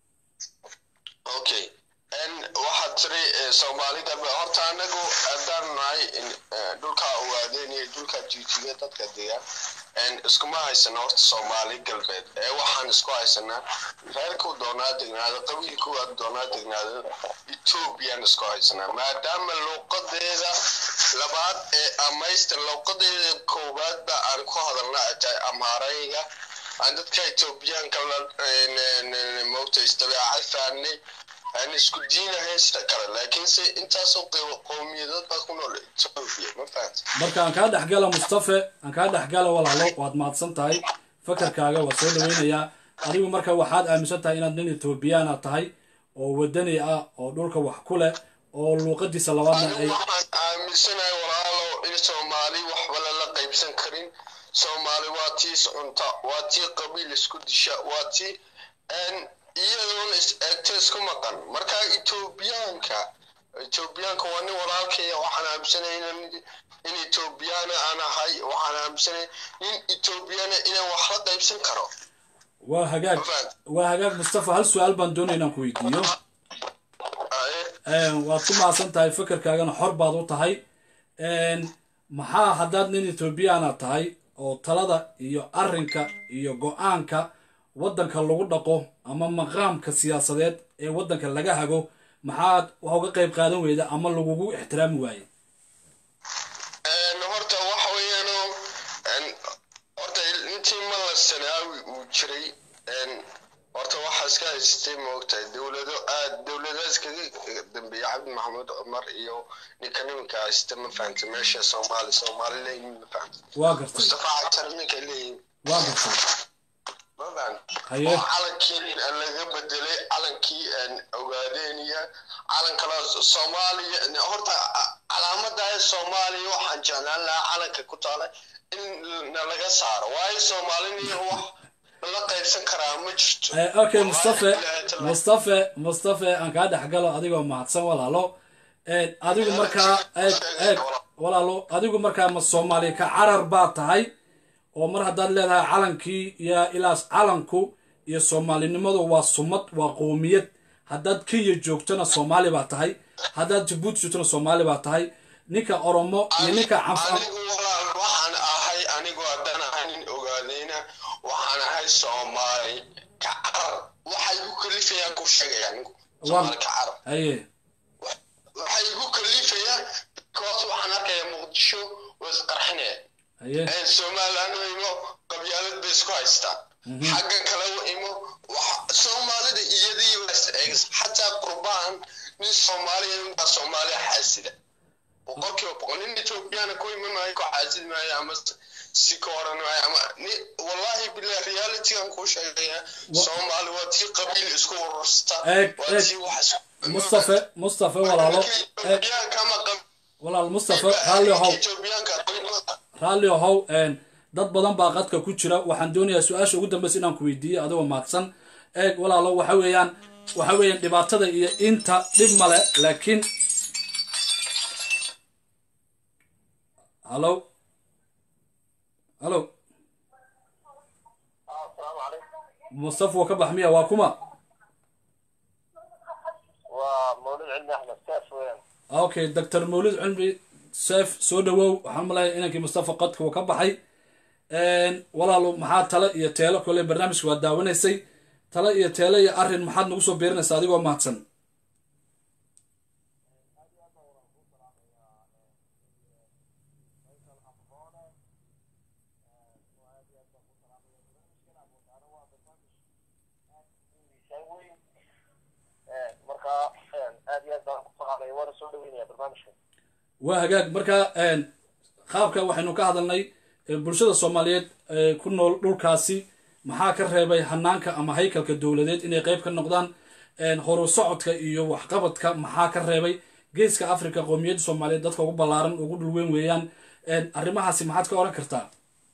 okay waxaad tiri soomaali galbeed horta anagu haddaan nahay dhulkaa ogaadeen iyo dhulkaa jijiga dadka degaan iskuma haysana horta soomaali galbeed ee waxaan isku haysanaa reerkuu doonaa degnaado qabiilkuu doonaa degnaado ethoobiyan isku haysanaa maadaama luuqadeeda labaad ee amaysta luuqadeeda koowaadba aan ku hadalna ay tahay amaarayga aan dadka ethoobiyaanka moogta isdabeecad fahnay aan isku diinahayn sida kale laakiinse intaasoo qowmiyadood baa ku nool etoobiya ma fahanta marka aan kaa dhexgala mustafe aan kaa dhexgala walaalo waad mahadsan tahay fakarkaaga waa soo dhaweynayaa adigu marka waxaad aaminsan tahay inaad nin etoobiyaana tahay oo wadani ah oo dhulka wax ku leh oo luuqadiisa labaadna ay waxaan aaminsanahay walaalo in soomaali waxba lala qaybsan karin soomaali waa tii iscunta waa tii qabiil isku disha waa tii iyadoona is eegto isku maqan marka etoobiyaanka etoobiyaanka waa nin walaalkaya waxaan aaminsanay in etoobiyaana aan ahay waxaan aaminsanay nin etoobiyaana inaan wax la qaybsan karo waa hagaag waa hagaag mustafa hal su-aal baan doonaya inaan ku weydiiyo waad ku mahadsan tahay fakarkaagana xor baad u tahay maxaa haddaad nin etoobiyaana tahay oo talada iyo arrinka iyo go-aanka waddanka lagu dhaqo ama maqaamka siyaasadeed ee waddanka laga hago maxaad wax uga qayb qaadan weyda ama lagugu ixtiraami waaye horta waxa weeyaano horta intii mala sanaawi uu jiray horta waxaa iska haystay moogtahay dowlado aad dowladaas kaga dambeeyay cabdi maxamed cumar iyo ninka nimanka haysta ma fahanta meesha soomaali soomaali leeyihin ma fahanta waa gartay mustafa catar ninka leeyihin waa gartay haye oo calankii laga bedelay calankii ogaadeeniya calan kale soomaaliya horta calaamada soomaaliya waxaan jeclaan lahaa calanka ku taala in nalaga saaro waayo soomaaliniya wax la qaybsan karaa ma jirto okay mustafe mustafe mustafe aan kaa dhexgalo adigoo mahadsan walaalo adigu markaa eeg eeg walaalo adigu markaa ma soomaali ka carar baa tahay oo mar haddaad leedahay calankii iyo ilaas calanku iyo soomaalinimadu waa sumad waa qowmiyad haddaad kenya joogtona soomaali baa tahay haddaad jabuuti joogtona soomaali baa tahay ninka oromo iyo ninka canfan anigu walaal waxaan ahay anigu haddaan ahay nin ogaadayna waxaan ahay soomaali ka carar waxay igu kalifayaan ku sheegaya anigu soomaali ka carar haye waxay igu kalifayaan koos waxaan arkaya muqdisho waa isqarxinaya haye somaliland u imo qabyaalad bay isku haystaan xaggan kale u imo soomaalida iyadii baa is eegis xataa qurbaan nin soomaaliya ninbaa soomaaliya xaasida boqolkiiba boqol nin ethoobiyaana ku iman maayo ku xaasid maayo ama si ka oran maayo ama wallahi bilah realitygan kuu sheegaya soomaali waa tii qabiil isku urursta eeg waa eeg tii wax mustafe mustafe walaalo eeg ethoobiyaanka ama walaal mustafe raalli ahow ethoobiyaanka raalli ahow dad badan baa qadka ku jira waxaan doonayaa su-aasha ugu dambeysa inaan ku weydiiyo adigoo mahadsan eeg walaalo waxa weeyaan waxa weeyaan dhibaatada iyo inta dhib male laakiin hallo hallo asalaamu calaykum mustafa waa ka bax miya waa kuma waa mawlid cilmi axmed seef weeyaan okay doctor mawlid cilmi seef soo dhawow waxaan malaya inankii mustafa qadka uu ka baxay walaalo maxaa tale iyo teelo kole barnaamijka waa daawanaysay tale iyo teelo iyo arrin maxaad nagu soo beerinaysaa adigoo mahadsan marka aad iyo aad baan ku faqaaqaya waana soo dhaweynaya barnaamijka waa hagaag marka qaabka waxaynu ka hadalnay ee bulshada soomaaliyeed ee ku nool dhulkaasi maxaa ka reebay hanaanka ama haykalka dowladeed inay qayb ka noqdaan horu socodka iyo waxqabadka maxaa ka reebay geeska africa qowmiyadda soomaaliyeed dadka ugu ballaaran ugu dhulweyn weeyaan arrimahaasi maxaad ka oran kartaa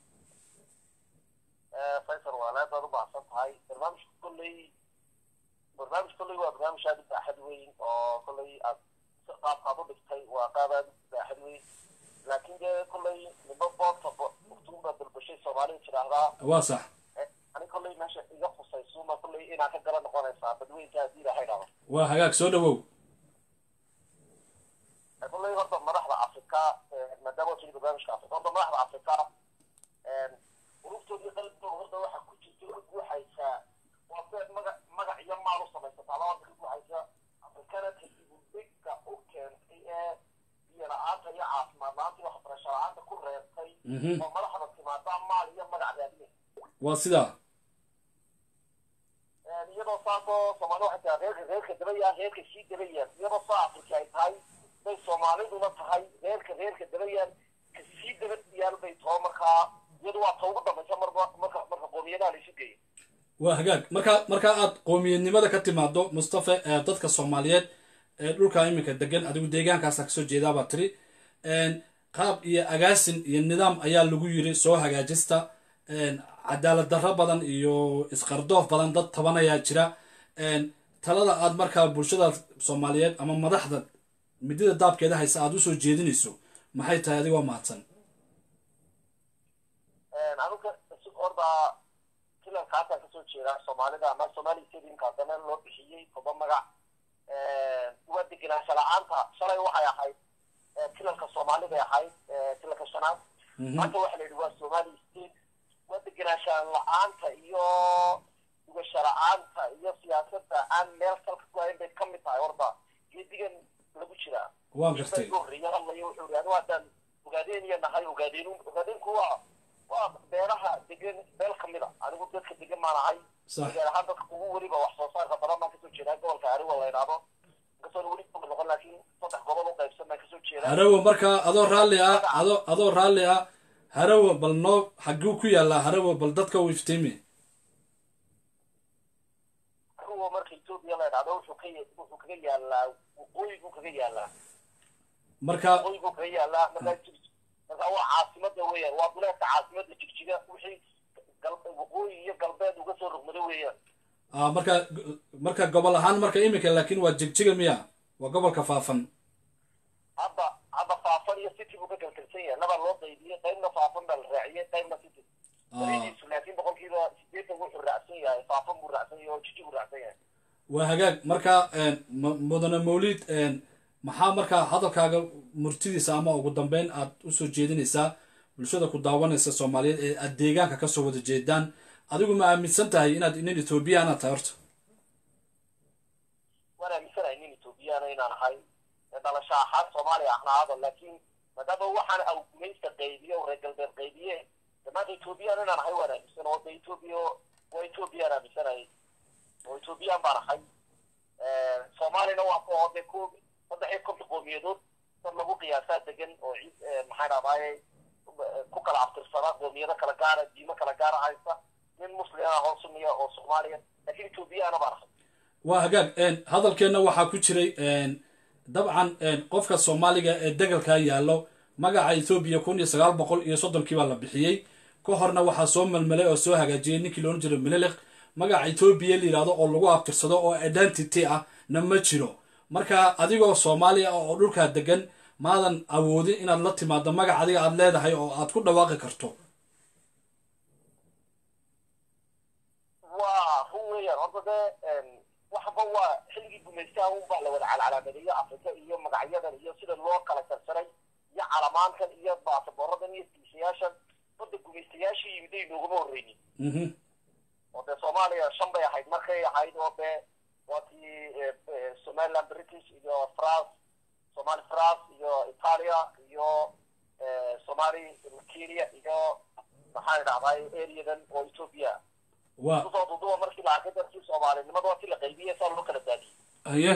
faysal waa aad baad u baahsan tahay barnaamijka kolley barnaamij kolley waa barnaamij aad u baaxad weyn oo kolley aad qaabkaad u dhigtay waa qaab aad u baaxad weyn laakiin dee kolley nibo boorta uktuunbaa dalbashay soomaalida tidhaahdaa waa sax ani kolley meesha iga khusaysuma kolley inaa ka gala noqonaysaa badweynta haddii ilahay dhahdo waa hagaag soo dhawow kolley horta madaxda afrika maadaama tiri barnaamijka afrika horta madaxda afrika urugtoodii qalbigooda horta waxaa ku jirta ka guuxaysaa waa kuwa magac magac iyo maal u samaysataa labada ka guuxaysa afrikana kadibudegka u keentay ee biyo la-aanta iyo caafimaad la-aanta iyo waxbarasho la-aanta ku reebtay oo madaxda timaadaa maal iyo magac raadinay waa sidaa iyadoo saasoo soomaali waxay tahay reerka reerka dabayaan reerka sii dabayaan iyadoo saa afrika ay tahay bay soomaaliduna tahay reerka reerka dabayaan ka sii dabayaan bay taho markaa iyadu waa ta ugu dambaysa marba marka marka qoomiyadaha laysu geeyo waa hagaag marka marka aad qoomiyadnimada ka timaado mustafa ee dadka soomaaliyeed ee dhulka iminka degan adigu deegaankaasa kasoo jeedaabaa tiri qaab iyo agaasin iyo nidaam ayaa lagu yiri soo hagaajista cadaalad darro badan iyo isqardoof badan dad tabanayaa jira talada aad markaa bulshada soomaaliyeed ama madaxda midida daabkeeda haysa aad usoo jeedinayso maxay tahay adigoo mahadsan anuga orda filankaasaan kasoo jeedaa soomaalida ama somali stadiumka haddana loo bixiyey toba magac waa degenaansha la-aanta shalay waxay ahayd filanka soomaalibay ahayd filanka shanaad maanta waxa la yidhi waa somali state waa degenaansha la-aanta iyo dugasha la-aanta iyo siyaasadda aan meel salka ku hayn bay ka mid tahay horta geedigan lagu jiraa waan gartay horreeya hadlaya wuxuu yidhi anigu haddaan ogaadeen iyo nahay ogaadeen ogaadeenku waa waa beeraha degan beel ka mid a anigu dadka degan maan ahay sax gaar ahaan dadka ugu weliba wax soo saarka badan baan kasoo jeedaa gobolka ariwa la yidhaahdo inkastoon weli kamid noqon laakiin saddex gobol u qaybsan baan kasoo jeedaa harawo markaa adoo raalli ah adoo adoo raalli ah harawo bal noo xaguu ku yaallaa harawo bal dadka u iftiimi ariwa marka etoobiya la yidhaahdo wuxuu ka wuxuu kaga yaalaa waqooyiguu kaga yaalaa marka waqooyiguu kaga yaalaa markaa jig marka waa caasimada weeyaan waa duleedka caasimada jigjiga wixii gal waqooyi iyo galbeed uga soo rogmado weeyaan ah, marka marka gobol ahaan marka iminka laakiin waa jigjiga miya waa gobolka faafan hadda hadda faafan iyo city buu ka galgalsan yahay labaa loo qaybiyey qaybna faafan baa la raaciyey qaybna city baridiisu laakiin boqolkiiba sideetan wuxuu raacsan yahay faafan buu raacsan yahay oo jiji buu raacsan yahay waa hagaag marka m- mudane mawlid maxaa markaa hadalkaaga murtidiisa ama ugu dambeyn aad usoo jeedinaysaa bulshada ku daawanaysa soomaaliyeed ee aad deegaanka kasoo wada jeedaan adigu ma aaminsan tahay inaad nin ethoobiyaana tahay horta waan aaminsanahay nin ethoobiyaana inaan ahay ee dhalasho ahaan soomaaliya ahnaado laakiin maadaama waxaan awgumaysta qaybiye oo reer galbeed qaybiye damaanta ethoobiyaana inaan ahay waan aaminsan oo de ethoobiya waa ethoobiyan aaminsanahay oo ethoobiyan baan ahay soomaalina waa ku oo de ku saddex iyo konton qoomiyadood dad lagu qiyaasaa degan oo ciid maxaa dhahdaye ku kala abtirsada qoomiyado kala gaara diimo kala gaara haysta nin muslim ah oo sunniya oo soomaaliya laakiin ethoobiyaana baan ahay waa hagaag hadalkeenna waxaa ku jiray dabcan qofka soomaaliga ee degalkaa yaallo magaca ethoobiya kun iyo sagaal boqol iyo soddonkii baa la bixiyey ka horna waxaa soo malmalay oo soo hagaajiyey ninkii loodhan jiray mililiq magaca etoobiya la yidhahdo oo lagu abtirsado oo identity ah na ma jiro marka adigoo soomaaliya ah oo dhulkaa degan maadan awoodin inaad la timaado magac adiga aad leedahay oo aad ku dhawaaqi karto waa run weeyaan horta dee waxba waa xilligii gumaystaha unbaa la wada calcalaamadeeyo afrika iyo magacyadan iyo sida loo kala jarsaray iyo calamaankan iyo baasaboorradan iyo diishayaashan badda gumaystayaashii yimiday noogama horreynin mhm oo dee soomaaliya shan bay ahayd markay ahayd oo dee waa tii somaliland british iyo france somali france iyo italia iyo somali kenya iyo maxaan idhahday areadan oo ethiopia waa kusoo duduba markii la arkay dadkii soomaalinimada waa kii la qaybiyey saa loo kala daadiyey haye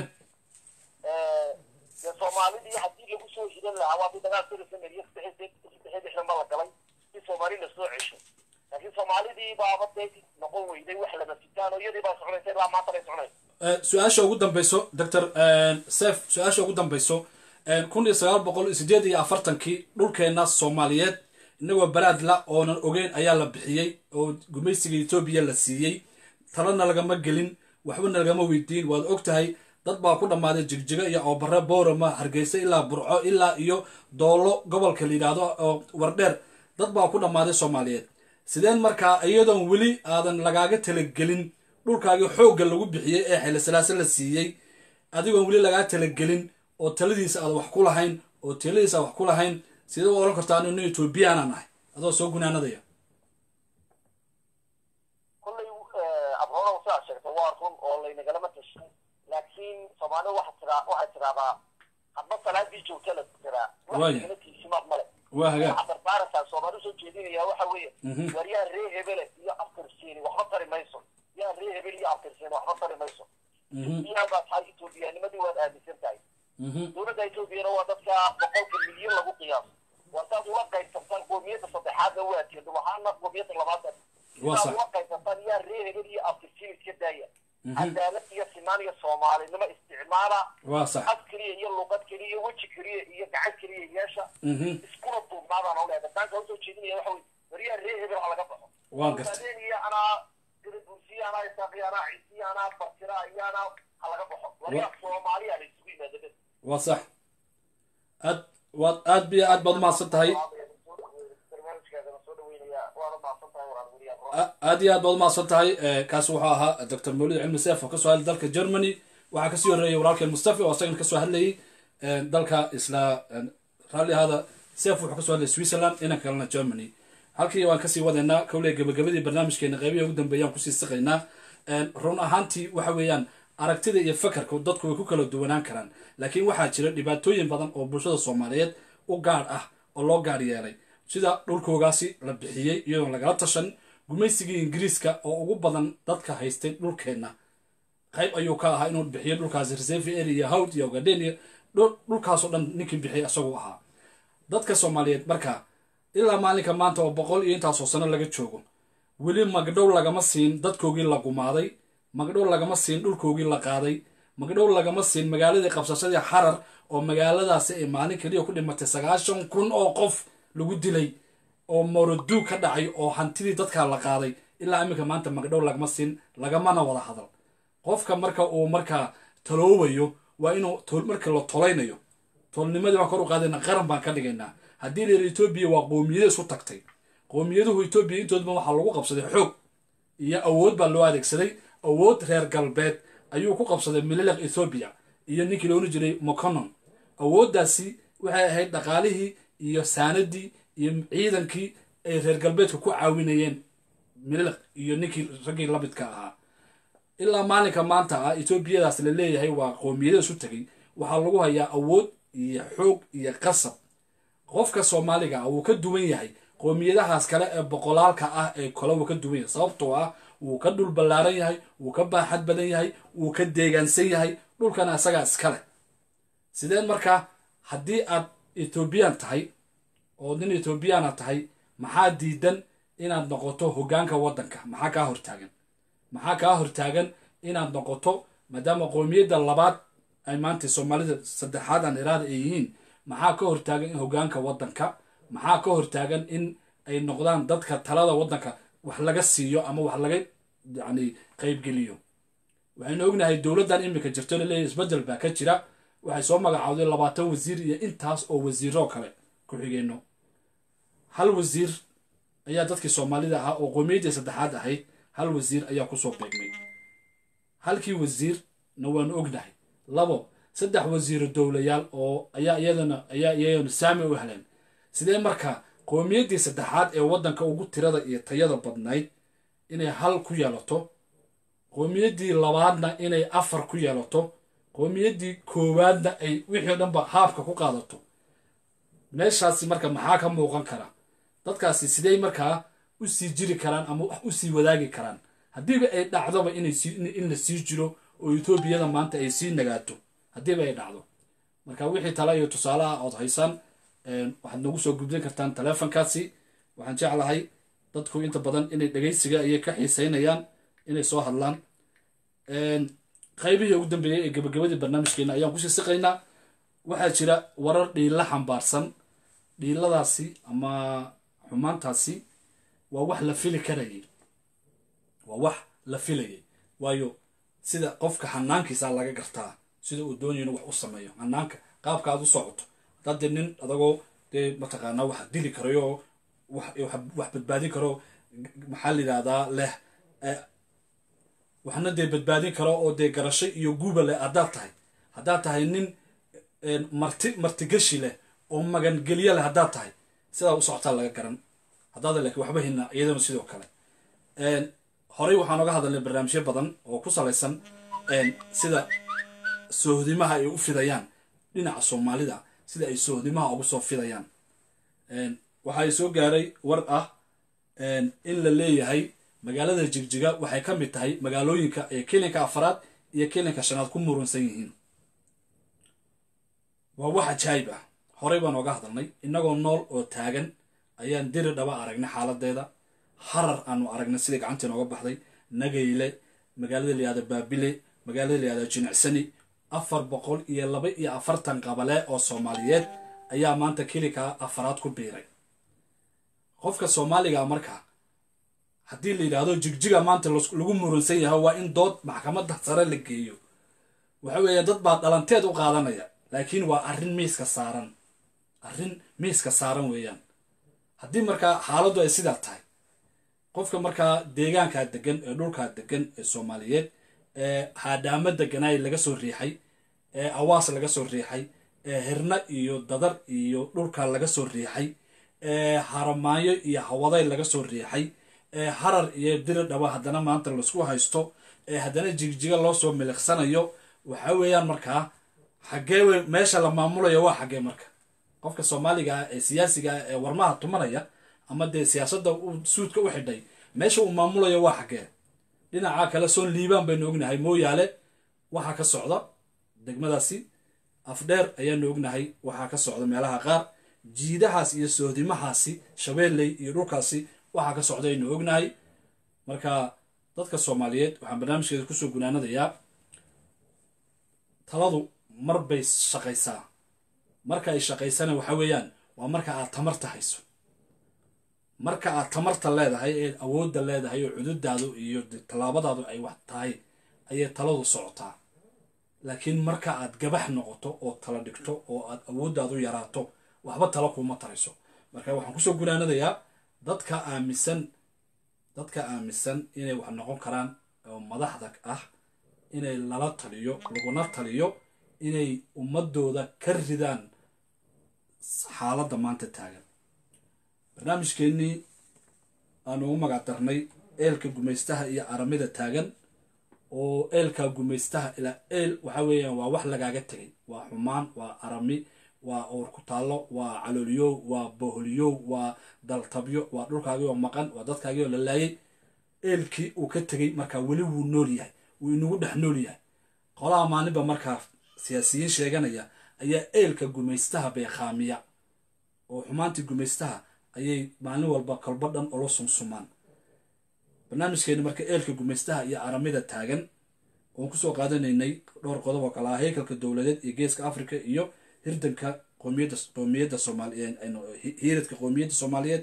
dee soomaalidii haddii lagu soo hidan lahaa waa dii dagaal sida sameriya saddex saddex lixdan ba la galay si soomaali la soo cesho laakiin soomaalidii baaba dee noqon weyday wax lama sitaan oo iyadii baa soconaysa ilaa maanta bay soconaysa Eh, su-aasha ugu dambeyso doctor sef su-aasha ugu dambeyso kun iyo sagaal boqol iyo sideed iyo afartankii dhulkeena soomaaliyeed inagoo baraadla oonan ogeyn ayaa la bixiyey oo gumaysiga etoobiya la siiyey talana lagama gelin waxbana lagama weydiin waad og tahay dad baa ku dhammaaday jigjiga iyo oobare boorama hargeysa ilaa burco ilaa iyo doolo gobolka la yidhaahdo oo wardheer dad baa ku dhammaaday soomaaliyeed sideen markaa iyadoon weli aadan lagaaga talagelin dhulkaagii xoogga lagu bixiyey ee xillisalaase la siiyey adigoon weli lagaa talagelin oo taladiisa aad wax ku lahayn oo taladiisa aad wax ku lahayn sidee u oran kartaa inu etoobiyaanan ahay adoo soo gunaanadaya kollay abroona sidaa sheegtay waa run oo laynagalama tashan laakiin soomaalida waxaa tiraa waxay tidahdaa hadba salaadii joogta la tiraa Waaya. waxagala tiisimaad male waa hagaag waxaa dardaaraysaa soomaali usoo jeedinaya waxa weeye Mhm. war yaa ree hebele iyo aftirsiini waxba tari mayso yaa ree hebel iyo aftirsiini waxba tari mayso Mhm, yaa baa tahay etoobiyaanimadii waad aaminsan tahay mhm, dowladda etoobiyana waa dadka boqolka milyan lagu qiyaaso waa saad ula qaybsantaan qoomiyadda saddexaadna waa jeedo waxaana qoomiyadda labaad Waa saad sax. ula qaybsantaan yaa ree hebel iyo aftirsiin iska daaya Mhm. cadaalad iyo sinaan iyo soomaalinimo isticmaala waa sax af keliya iyo luqad keliya iyo weji keliya iyo gacan keliya yeesha Mhm, iskuna duubnaadaan oo leedahay daanka usoo jeedinaya waxa weye waryaa ree hebel ha laga baxo waan gartay Ogaadeen iyo anaa gadabuusiya anaa isaaqiya anaa ciisiya anaa bartira iyo anaa ha laga baxo waryaa soomaaliya la isugu yimaada waa sax aad waad aad biyo aad baad umahadsan tahay A- aad iyo aad baad umahadsan tahay Eh, kaasi wuxuu ahaa dr mawlid cilmi seef oo kasoo hadlay dalka germany waxaa kasii horeeyay walaalkeen mustafi oo asagana kasoo hadlayay eh, dalka isla eh, raalli ahaada seef wuxuu kasoo hadlayay switzerland inanka kalena germany halkii waan kasii wadeynaa kowley gabagabadii barnaamijkeena qeybihi ugu dambeeyaan kusii siqaynaa Eh, run ahaantii waxa weeyaan aragtida iyo fakarka dadku way ku kala duwanaan karaan laakiin waxaa jira dhibaatooyin badan oo bulshada soomaaliyeed u gaar ah oo loo gaar yeelay sida dhulkoogaasi la bixiyey iyadoon lagala tashan gumaysigii ingiriiska oo ugu badan dadka haystay dhulkeenna qayb ayuu ka ahaa inuu bixiyo dhulkaasi reserve area iyo hawd iyo ogaden iyo dhul- dhulkaasoo dhan ninkii bixiyay isaguu ahaa dadka soomaaliyeed marka ilaa maalinka maanta oo boqol iyo intaasoo sano laga joogo weli magdhow lagama siin dadkoogii la gumaaday magdhow lagama siin dhulkoogii la qaaday magdhow lagama siin magaaladii qabsashadii xarar oo magaaladaasi ay maalin keliya ku dhimatay sagaashan kun oo qof lagu dilay oo moroduug ka dhacay oo hantidii dadkaa la qaaday ilaa iminka maanta magdhow lagama siin lagamana wada hadal qofka marka uu markaa taloobayo waa inuu tol- marka la tolaynayo tolnimadii baan kor u qaadayna qaran baan ka dhigaynaa haddii la yidhi etoobiya waa qoomiyada isu tagtay qowmiyaduhu etoobiya intoodba waxaa lagu qabsaday xoog iyo awood baa loo adeegsaday awood reer galbeed ayuu ku qabsaday mililiq ethoobiya iyo ninkii loona jiray moconon awooddaasi waxay ahayd dhaqaalihii iyo saanadii iyo ciidankii ay reer galbeedka ku caawinayeen mililiq iyo ninkii raggii lamidka ahaa ilaa maalinka maanta ah etoobiyadaas la leeyahay waa qoomiyada isu tegay waxaa lagu hayaa awood iyo xoog iyo qasab qofka soomaaliga ah wuu ka duwan yahay qoomiyadahaas kale ee boqolaalka ah ee kale wuu ka duwan yahay sababtoo ah wuu ka dhul ballaaran yahay wuu ka baaxad badan yahay wuu ka deegaansan yahay dhulkana isagaa iskale sideen markaa haddii aad etoobiyaan tahay oo nin etoobiyaana tahay maxaa diidan inaad noqoto hoggaanka waddanka maxaa kaa hortaagan maxaa kaa hortaagan inaad noqoto maadaama qoomiyadda labaad ay maanta soomaalida saddexaad aan iraada ay yihiin maxaa ka hortaagan in hoggaanka waddanka maxaa ka hortaagan in ay noqdaan dadka talada waddanka wax laga siiyo ama wax laga yacni qaybgeliyo waxaynu ognahay dowladdan iminka jirto laleeyahy isbeddel baa ka jira waxay soo magacaawday labaatan wasiir iyo intaas oo wasiiroo kale ku xigeenno hal wasiir ayaa dadkii soomaalida ahaa oo qowmiyaddii saddexaad ahayd hal wasiir ayaa kusoo beegmay halkii wasiirna waanu ognahay labo saddex wasiiro dowlayaal oo ayaa iyadana ayaa iyadana saami u heleen sidee marka qowmiyaddii saddexaad ee waddanka ugu tirada iyo tayada badnayd inay hal ku yeelato qowmiyaddii labaadna inay afar ku yeelato qowmiyaddii koowaadna ay wixii o dhanba haabka ku qaadato meeshaasi marka maxaa ka muuqan kara dadkaasi sidey markaa u sii jiri karaan ama wax u sii wadaagi karaan haddiiba ay dhacdoba inay in la sii jiro oo etoobiyada maanta ay sii nagaato haddiiba ay dhacdo marka wixii tale iyo tusaale ah ood haysaan waxaad nagu soo gudbin kartaan taleefonkaasi waxaan jeclahay dadku inta badan inay dhegaysiga ayay ka xiiseynayaan inay soo hadlaan qaybihii ugu dambeeyey ee gabagabadii barnaamijkeena ayaan kusii siqaynaa waxaa jira warar dhiilla xambaarsan dhiiladaasi ama xumaantaasi waa wax la fili karayay waa wax la filayay waayo sida qofka xanaankiisa laga gartaa sida uu doonaya inuu wax u sameeyo xanaanka qaabka aad u socoto haddaad dee nin adagoo dee mataqaanaa wax dili karayo wax badbaadin karo maxaa la yidhahdaa leh waxna dee badbaadin karo oo dee garasho iyo guuba leh haddaad tahay haddaad tahay nin marti martigashi leh oo magangelyo leh haddaad tahay sidaa u socotaa laga garan haddaada laakiin waxba hina iyadana sidoo kale horey waxaan oga hadalnay barnaamijyo badan oo ku salaysan sida soohdimaha ay u fidayaan dhinaca soomaalida sida ay soohdimaha ugu soo fidayaan waxaa soo gaaray war ah in la leeyahay magaalada jigjiga waxay ka mid tahay magaalooyinka ee kelinka afaraad iyo kelinka shanaad ku murunsan yihiin waa wax ajaayib ah horey baan oga hadalnay innagoo nool oo taagan ayaan diri dhaba aragnay xaaladeeda harar aanu aragnay sidai gacantii nooga baxday nagayle magaalada layihahda baabile magaalada layihahda jinicsani afar boqol iyo laba iyo afartan qabale oo soomaaliyeed ayaa maanta kelinka afaraad ku biiray qofka soomaaliga marka haddii la yidhaahdo jigjiga maanta lagu murunsan yahay waa in dood maxkamadda sare la geeyo waxa weeye dad baa dhalanteed u qaadanaya laakiin waa arrin miiska saaran arrin miiska saaran weeyaan haddii markaa xaaladdu ay sidaa tahay qofka markaa deegaankaa degan ee dhulkaa degan ee soomaaliyeed ee haadhaamo deganaay laga soo riixay ee awaas laga soo riixay ee hirna iyo dadar iyo dhulkaa laga soo riixay ee haramaayo iyo hawaday laga soo riixay ee harar iyo diri dhaba haddana maanta laisku haysto ee haddana jigjiga loo soo miliqsanayo waxa weeyaan markaa xaggee wey meesha la maamulayo waa xaggee marka qofka soomaaliga ah ee siyaasiga ah ee warmaha tumanaya ama dee siyaasadda uu suudka u xidhay meesha uu maamulayo waa xaggee dhinaca kale soon liibaan baynu ognahay mooyaale waxaa ka socda degmadaasi afdheer ayaanu ognahay waxaa ka socda meelaha qaar jiidahaas iyo soodimahaasi shabeelley iyo dhulkaasi waxaa ka socda aynu ognahay marka dadka soomaaliyeed waxaan barnaamijkeeda kusoo gunaanadayaa taladu mar bay shaqaysaa marka ay shaqaysana waxa weeyaan waa marka aad tamarta hayso marka aad tamarta leedahay ee awoodda leedahay oo cududaadu iyo tallaabadaadu ay wax tahay ayay taladu socotaa laakiin marka aad gabax noqoto oo tala dhigto oo aad awooddaadu yaraato waxba talo kuuma tarayso marka waxaan kusoo gunaanadayaa dadka aaminsan dadka aaminsan inay wax noqon karaan oo madaxda ah inay lala taliyo laguna taliyo inay ummadooda ka ridaan xaaladda maanta taagan barnaamijkeennii aanu ugu magac darnay eelka gumaystaha iyo aramida taagan oo eelka gumaystaha ilaa eel waxa weeyaan waa wax lagaaga tegay waa xumaan waa arami waa owr ku taallo waa calooliyow waa boholiyow waa daltabyo waa dhulkaagii oo maqan waa dadkaagii oo la laayay eelkii uu ka tegey markaa weli wuu nool yahay wuu inagu dhex nool yahay qolaha maalinba markaa siyaasiyiin sheeganaya ayaa eelka gumaystaha beekhaamiya oo xumaantii gumaystaha ayay maalin walba kolbo dhan ula sumsumaan barnaamijkeeni marka eelka gumaystaha iyo aramida taagan oon kusoo qaadanaynay dhowr qodob oo kale ah heykalka dowladeed iyo geeska africa iyo hirdanka qoomiyadda qoomiyadda soomaaliyeed hiiradka qoomiyadda soomaaliyeed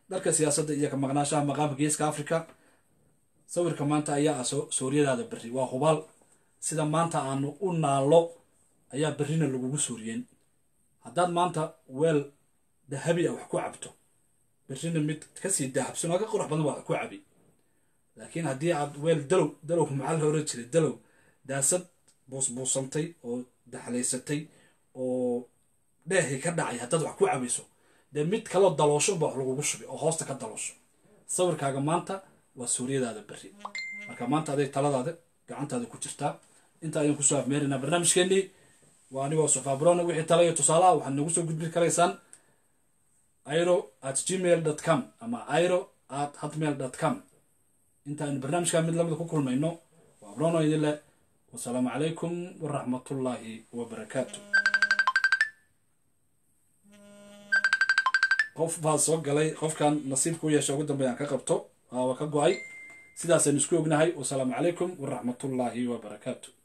dharka siyaasadda iyo ka maqnaashaha maqaamka geeska africa sawirka maanta ayaa ah sooriyadaada berri waa hubaal sida maanta aanu u naallo ayaa berrina lagugu sooriyeen haddaad maanta weel dahabi ah wax ku cabto berrina mid kasii dahabsan oo ka qurux badan waa ku cabi laakiin haddii aad weel dalow dalow maxaa la oran jiray dalow daasad buusbuusantay oo daxlaysatay oo dheehii ka dhacay haddaad wax ku cabayso dee mid kaloo daloosho ba wax lagugu shubay oo hoosta ka daloosho sawirkaaga maanta waa suuriyadaada berri marka maanta aday taladaada gacantaada ku jirtaa inta ayaan kusoo afmeeraynaa barnaamijkeenii waa anigoo sofabrona wixii tala iyo tusaale ah waxaad nagu soo gudbin karaysaan iro at gmail dot com ama iro at hotmail dot com inta aynu barnaamijkaa mid lamida ku kulmayno waa brono idin leh wasalaamu calaykum waraxmatullaahi wabarakaatu qof baa soo galay qofkan nasiibka u yeesha ugu dambeeyaan ka qabto waa ka go-ay sidaasaynu isku ognahay wasalaamu calaykum waraxmatullaahi wabarakaatu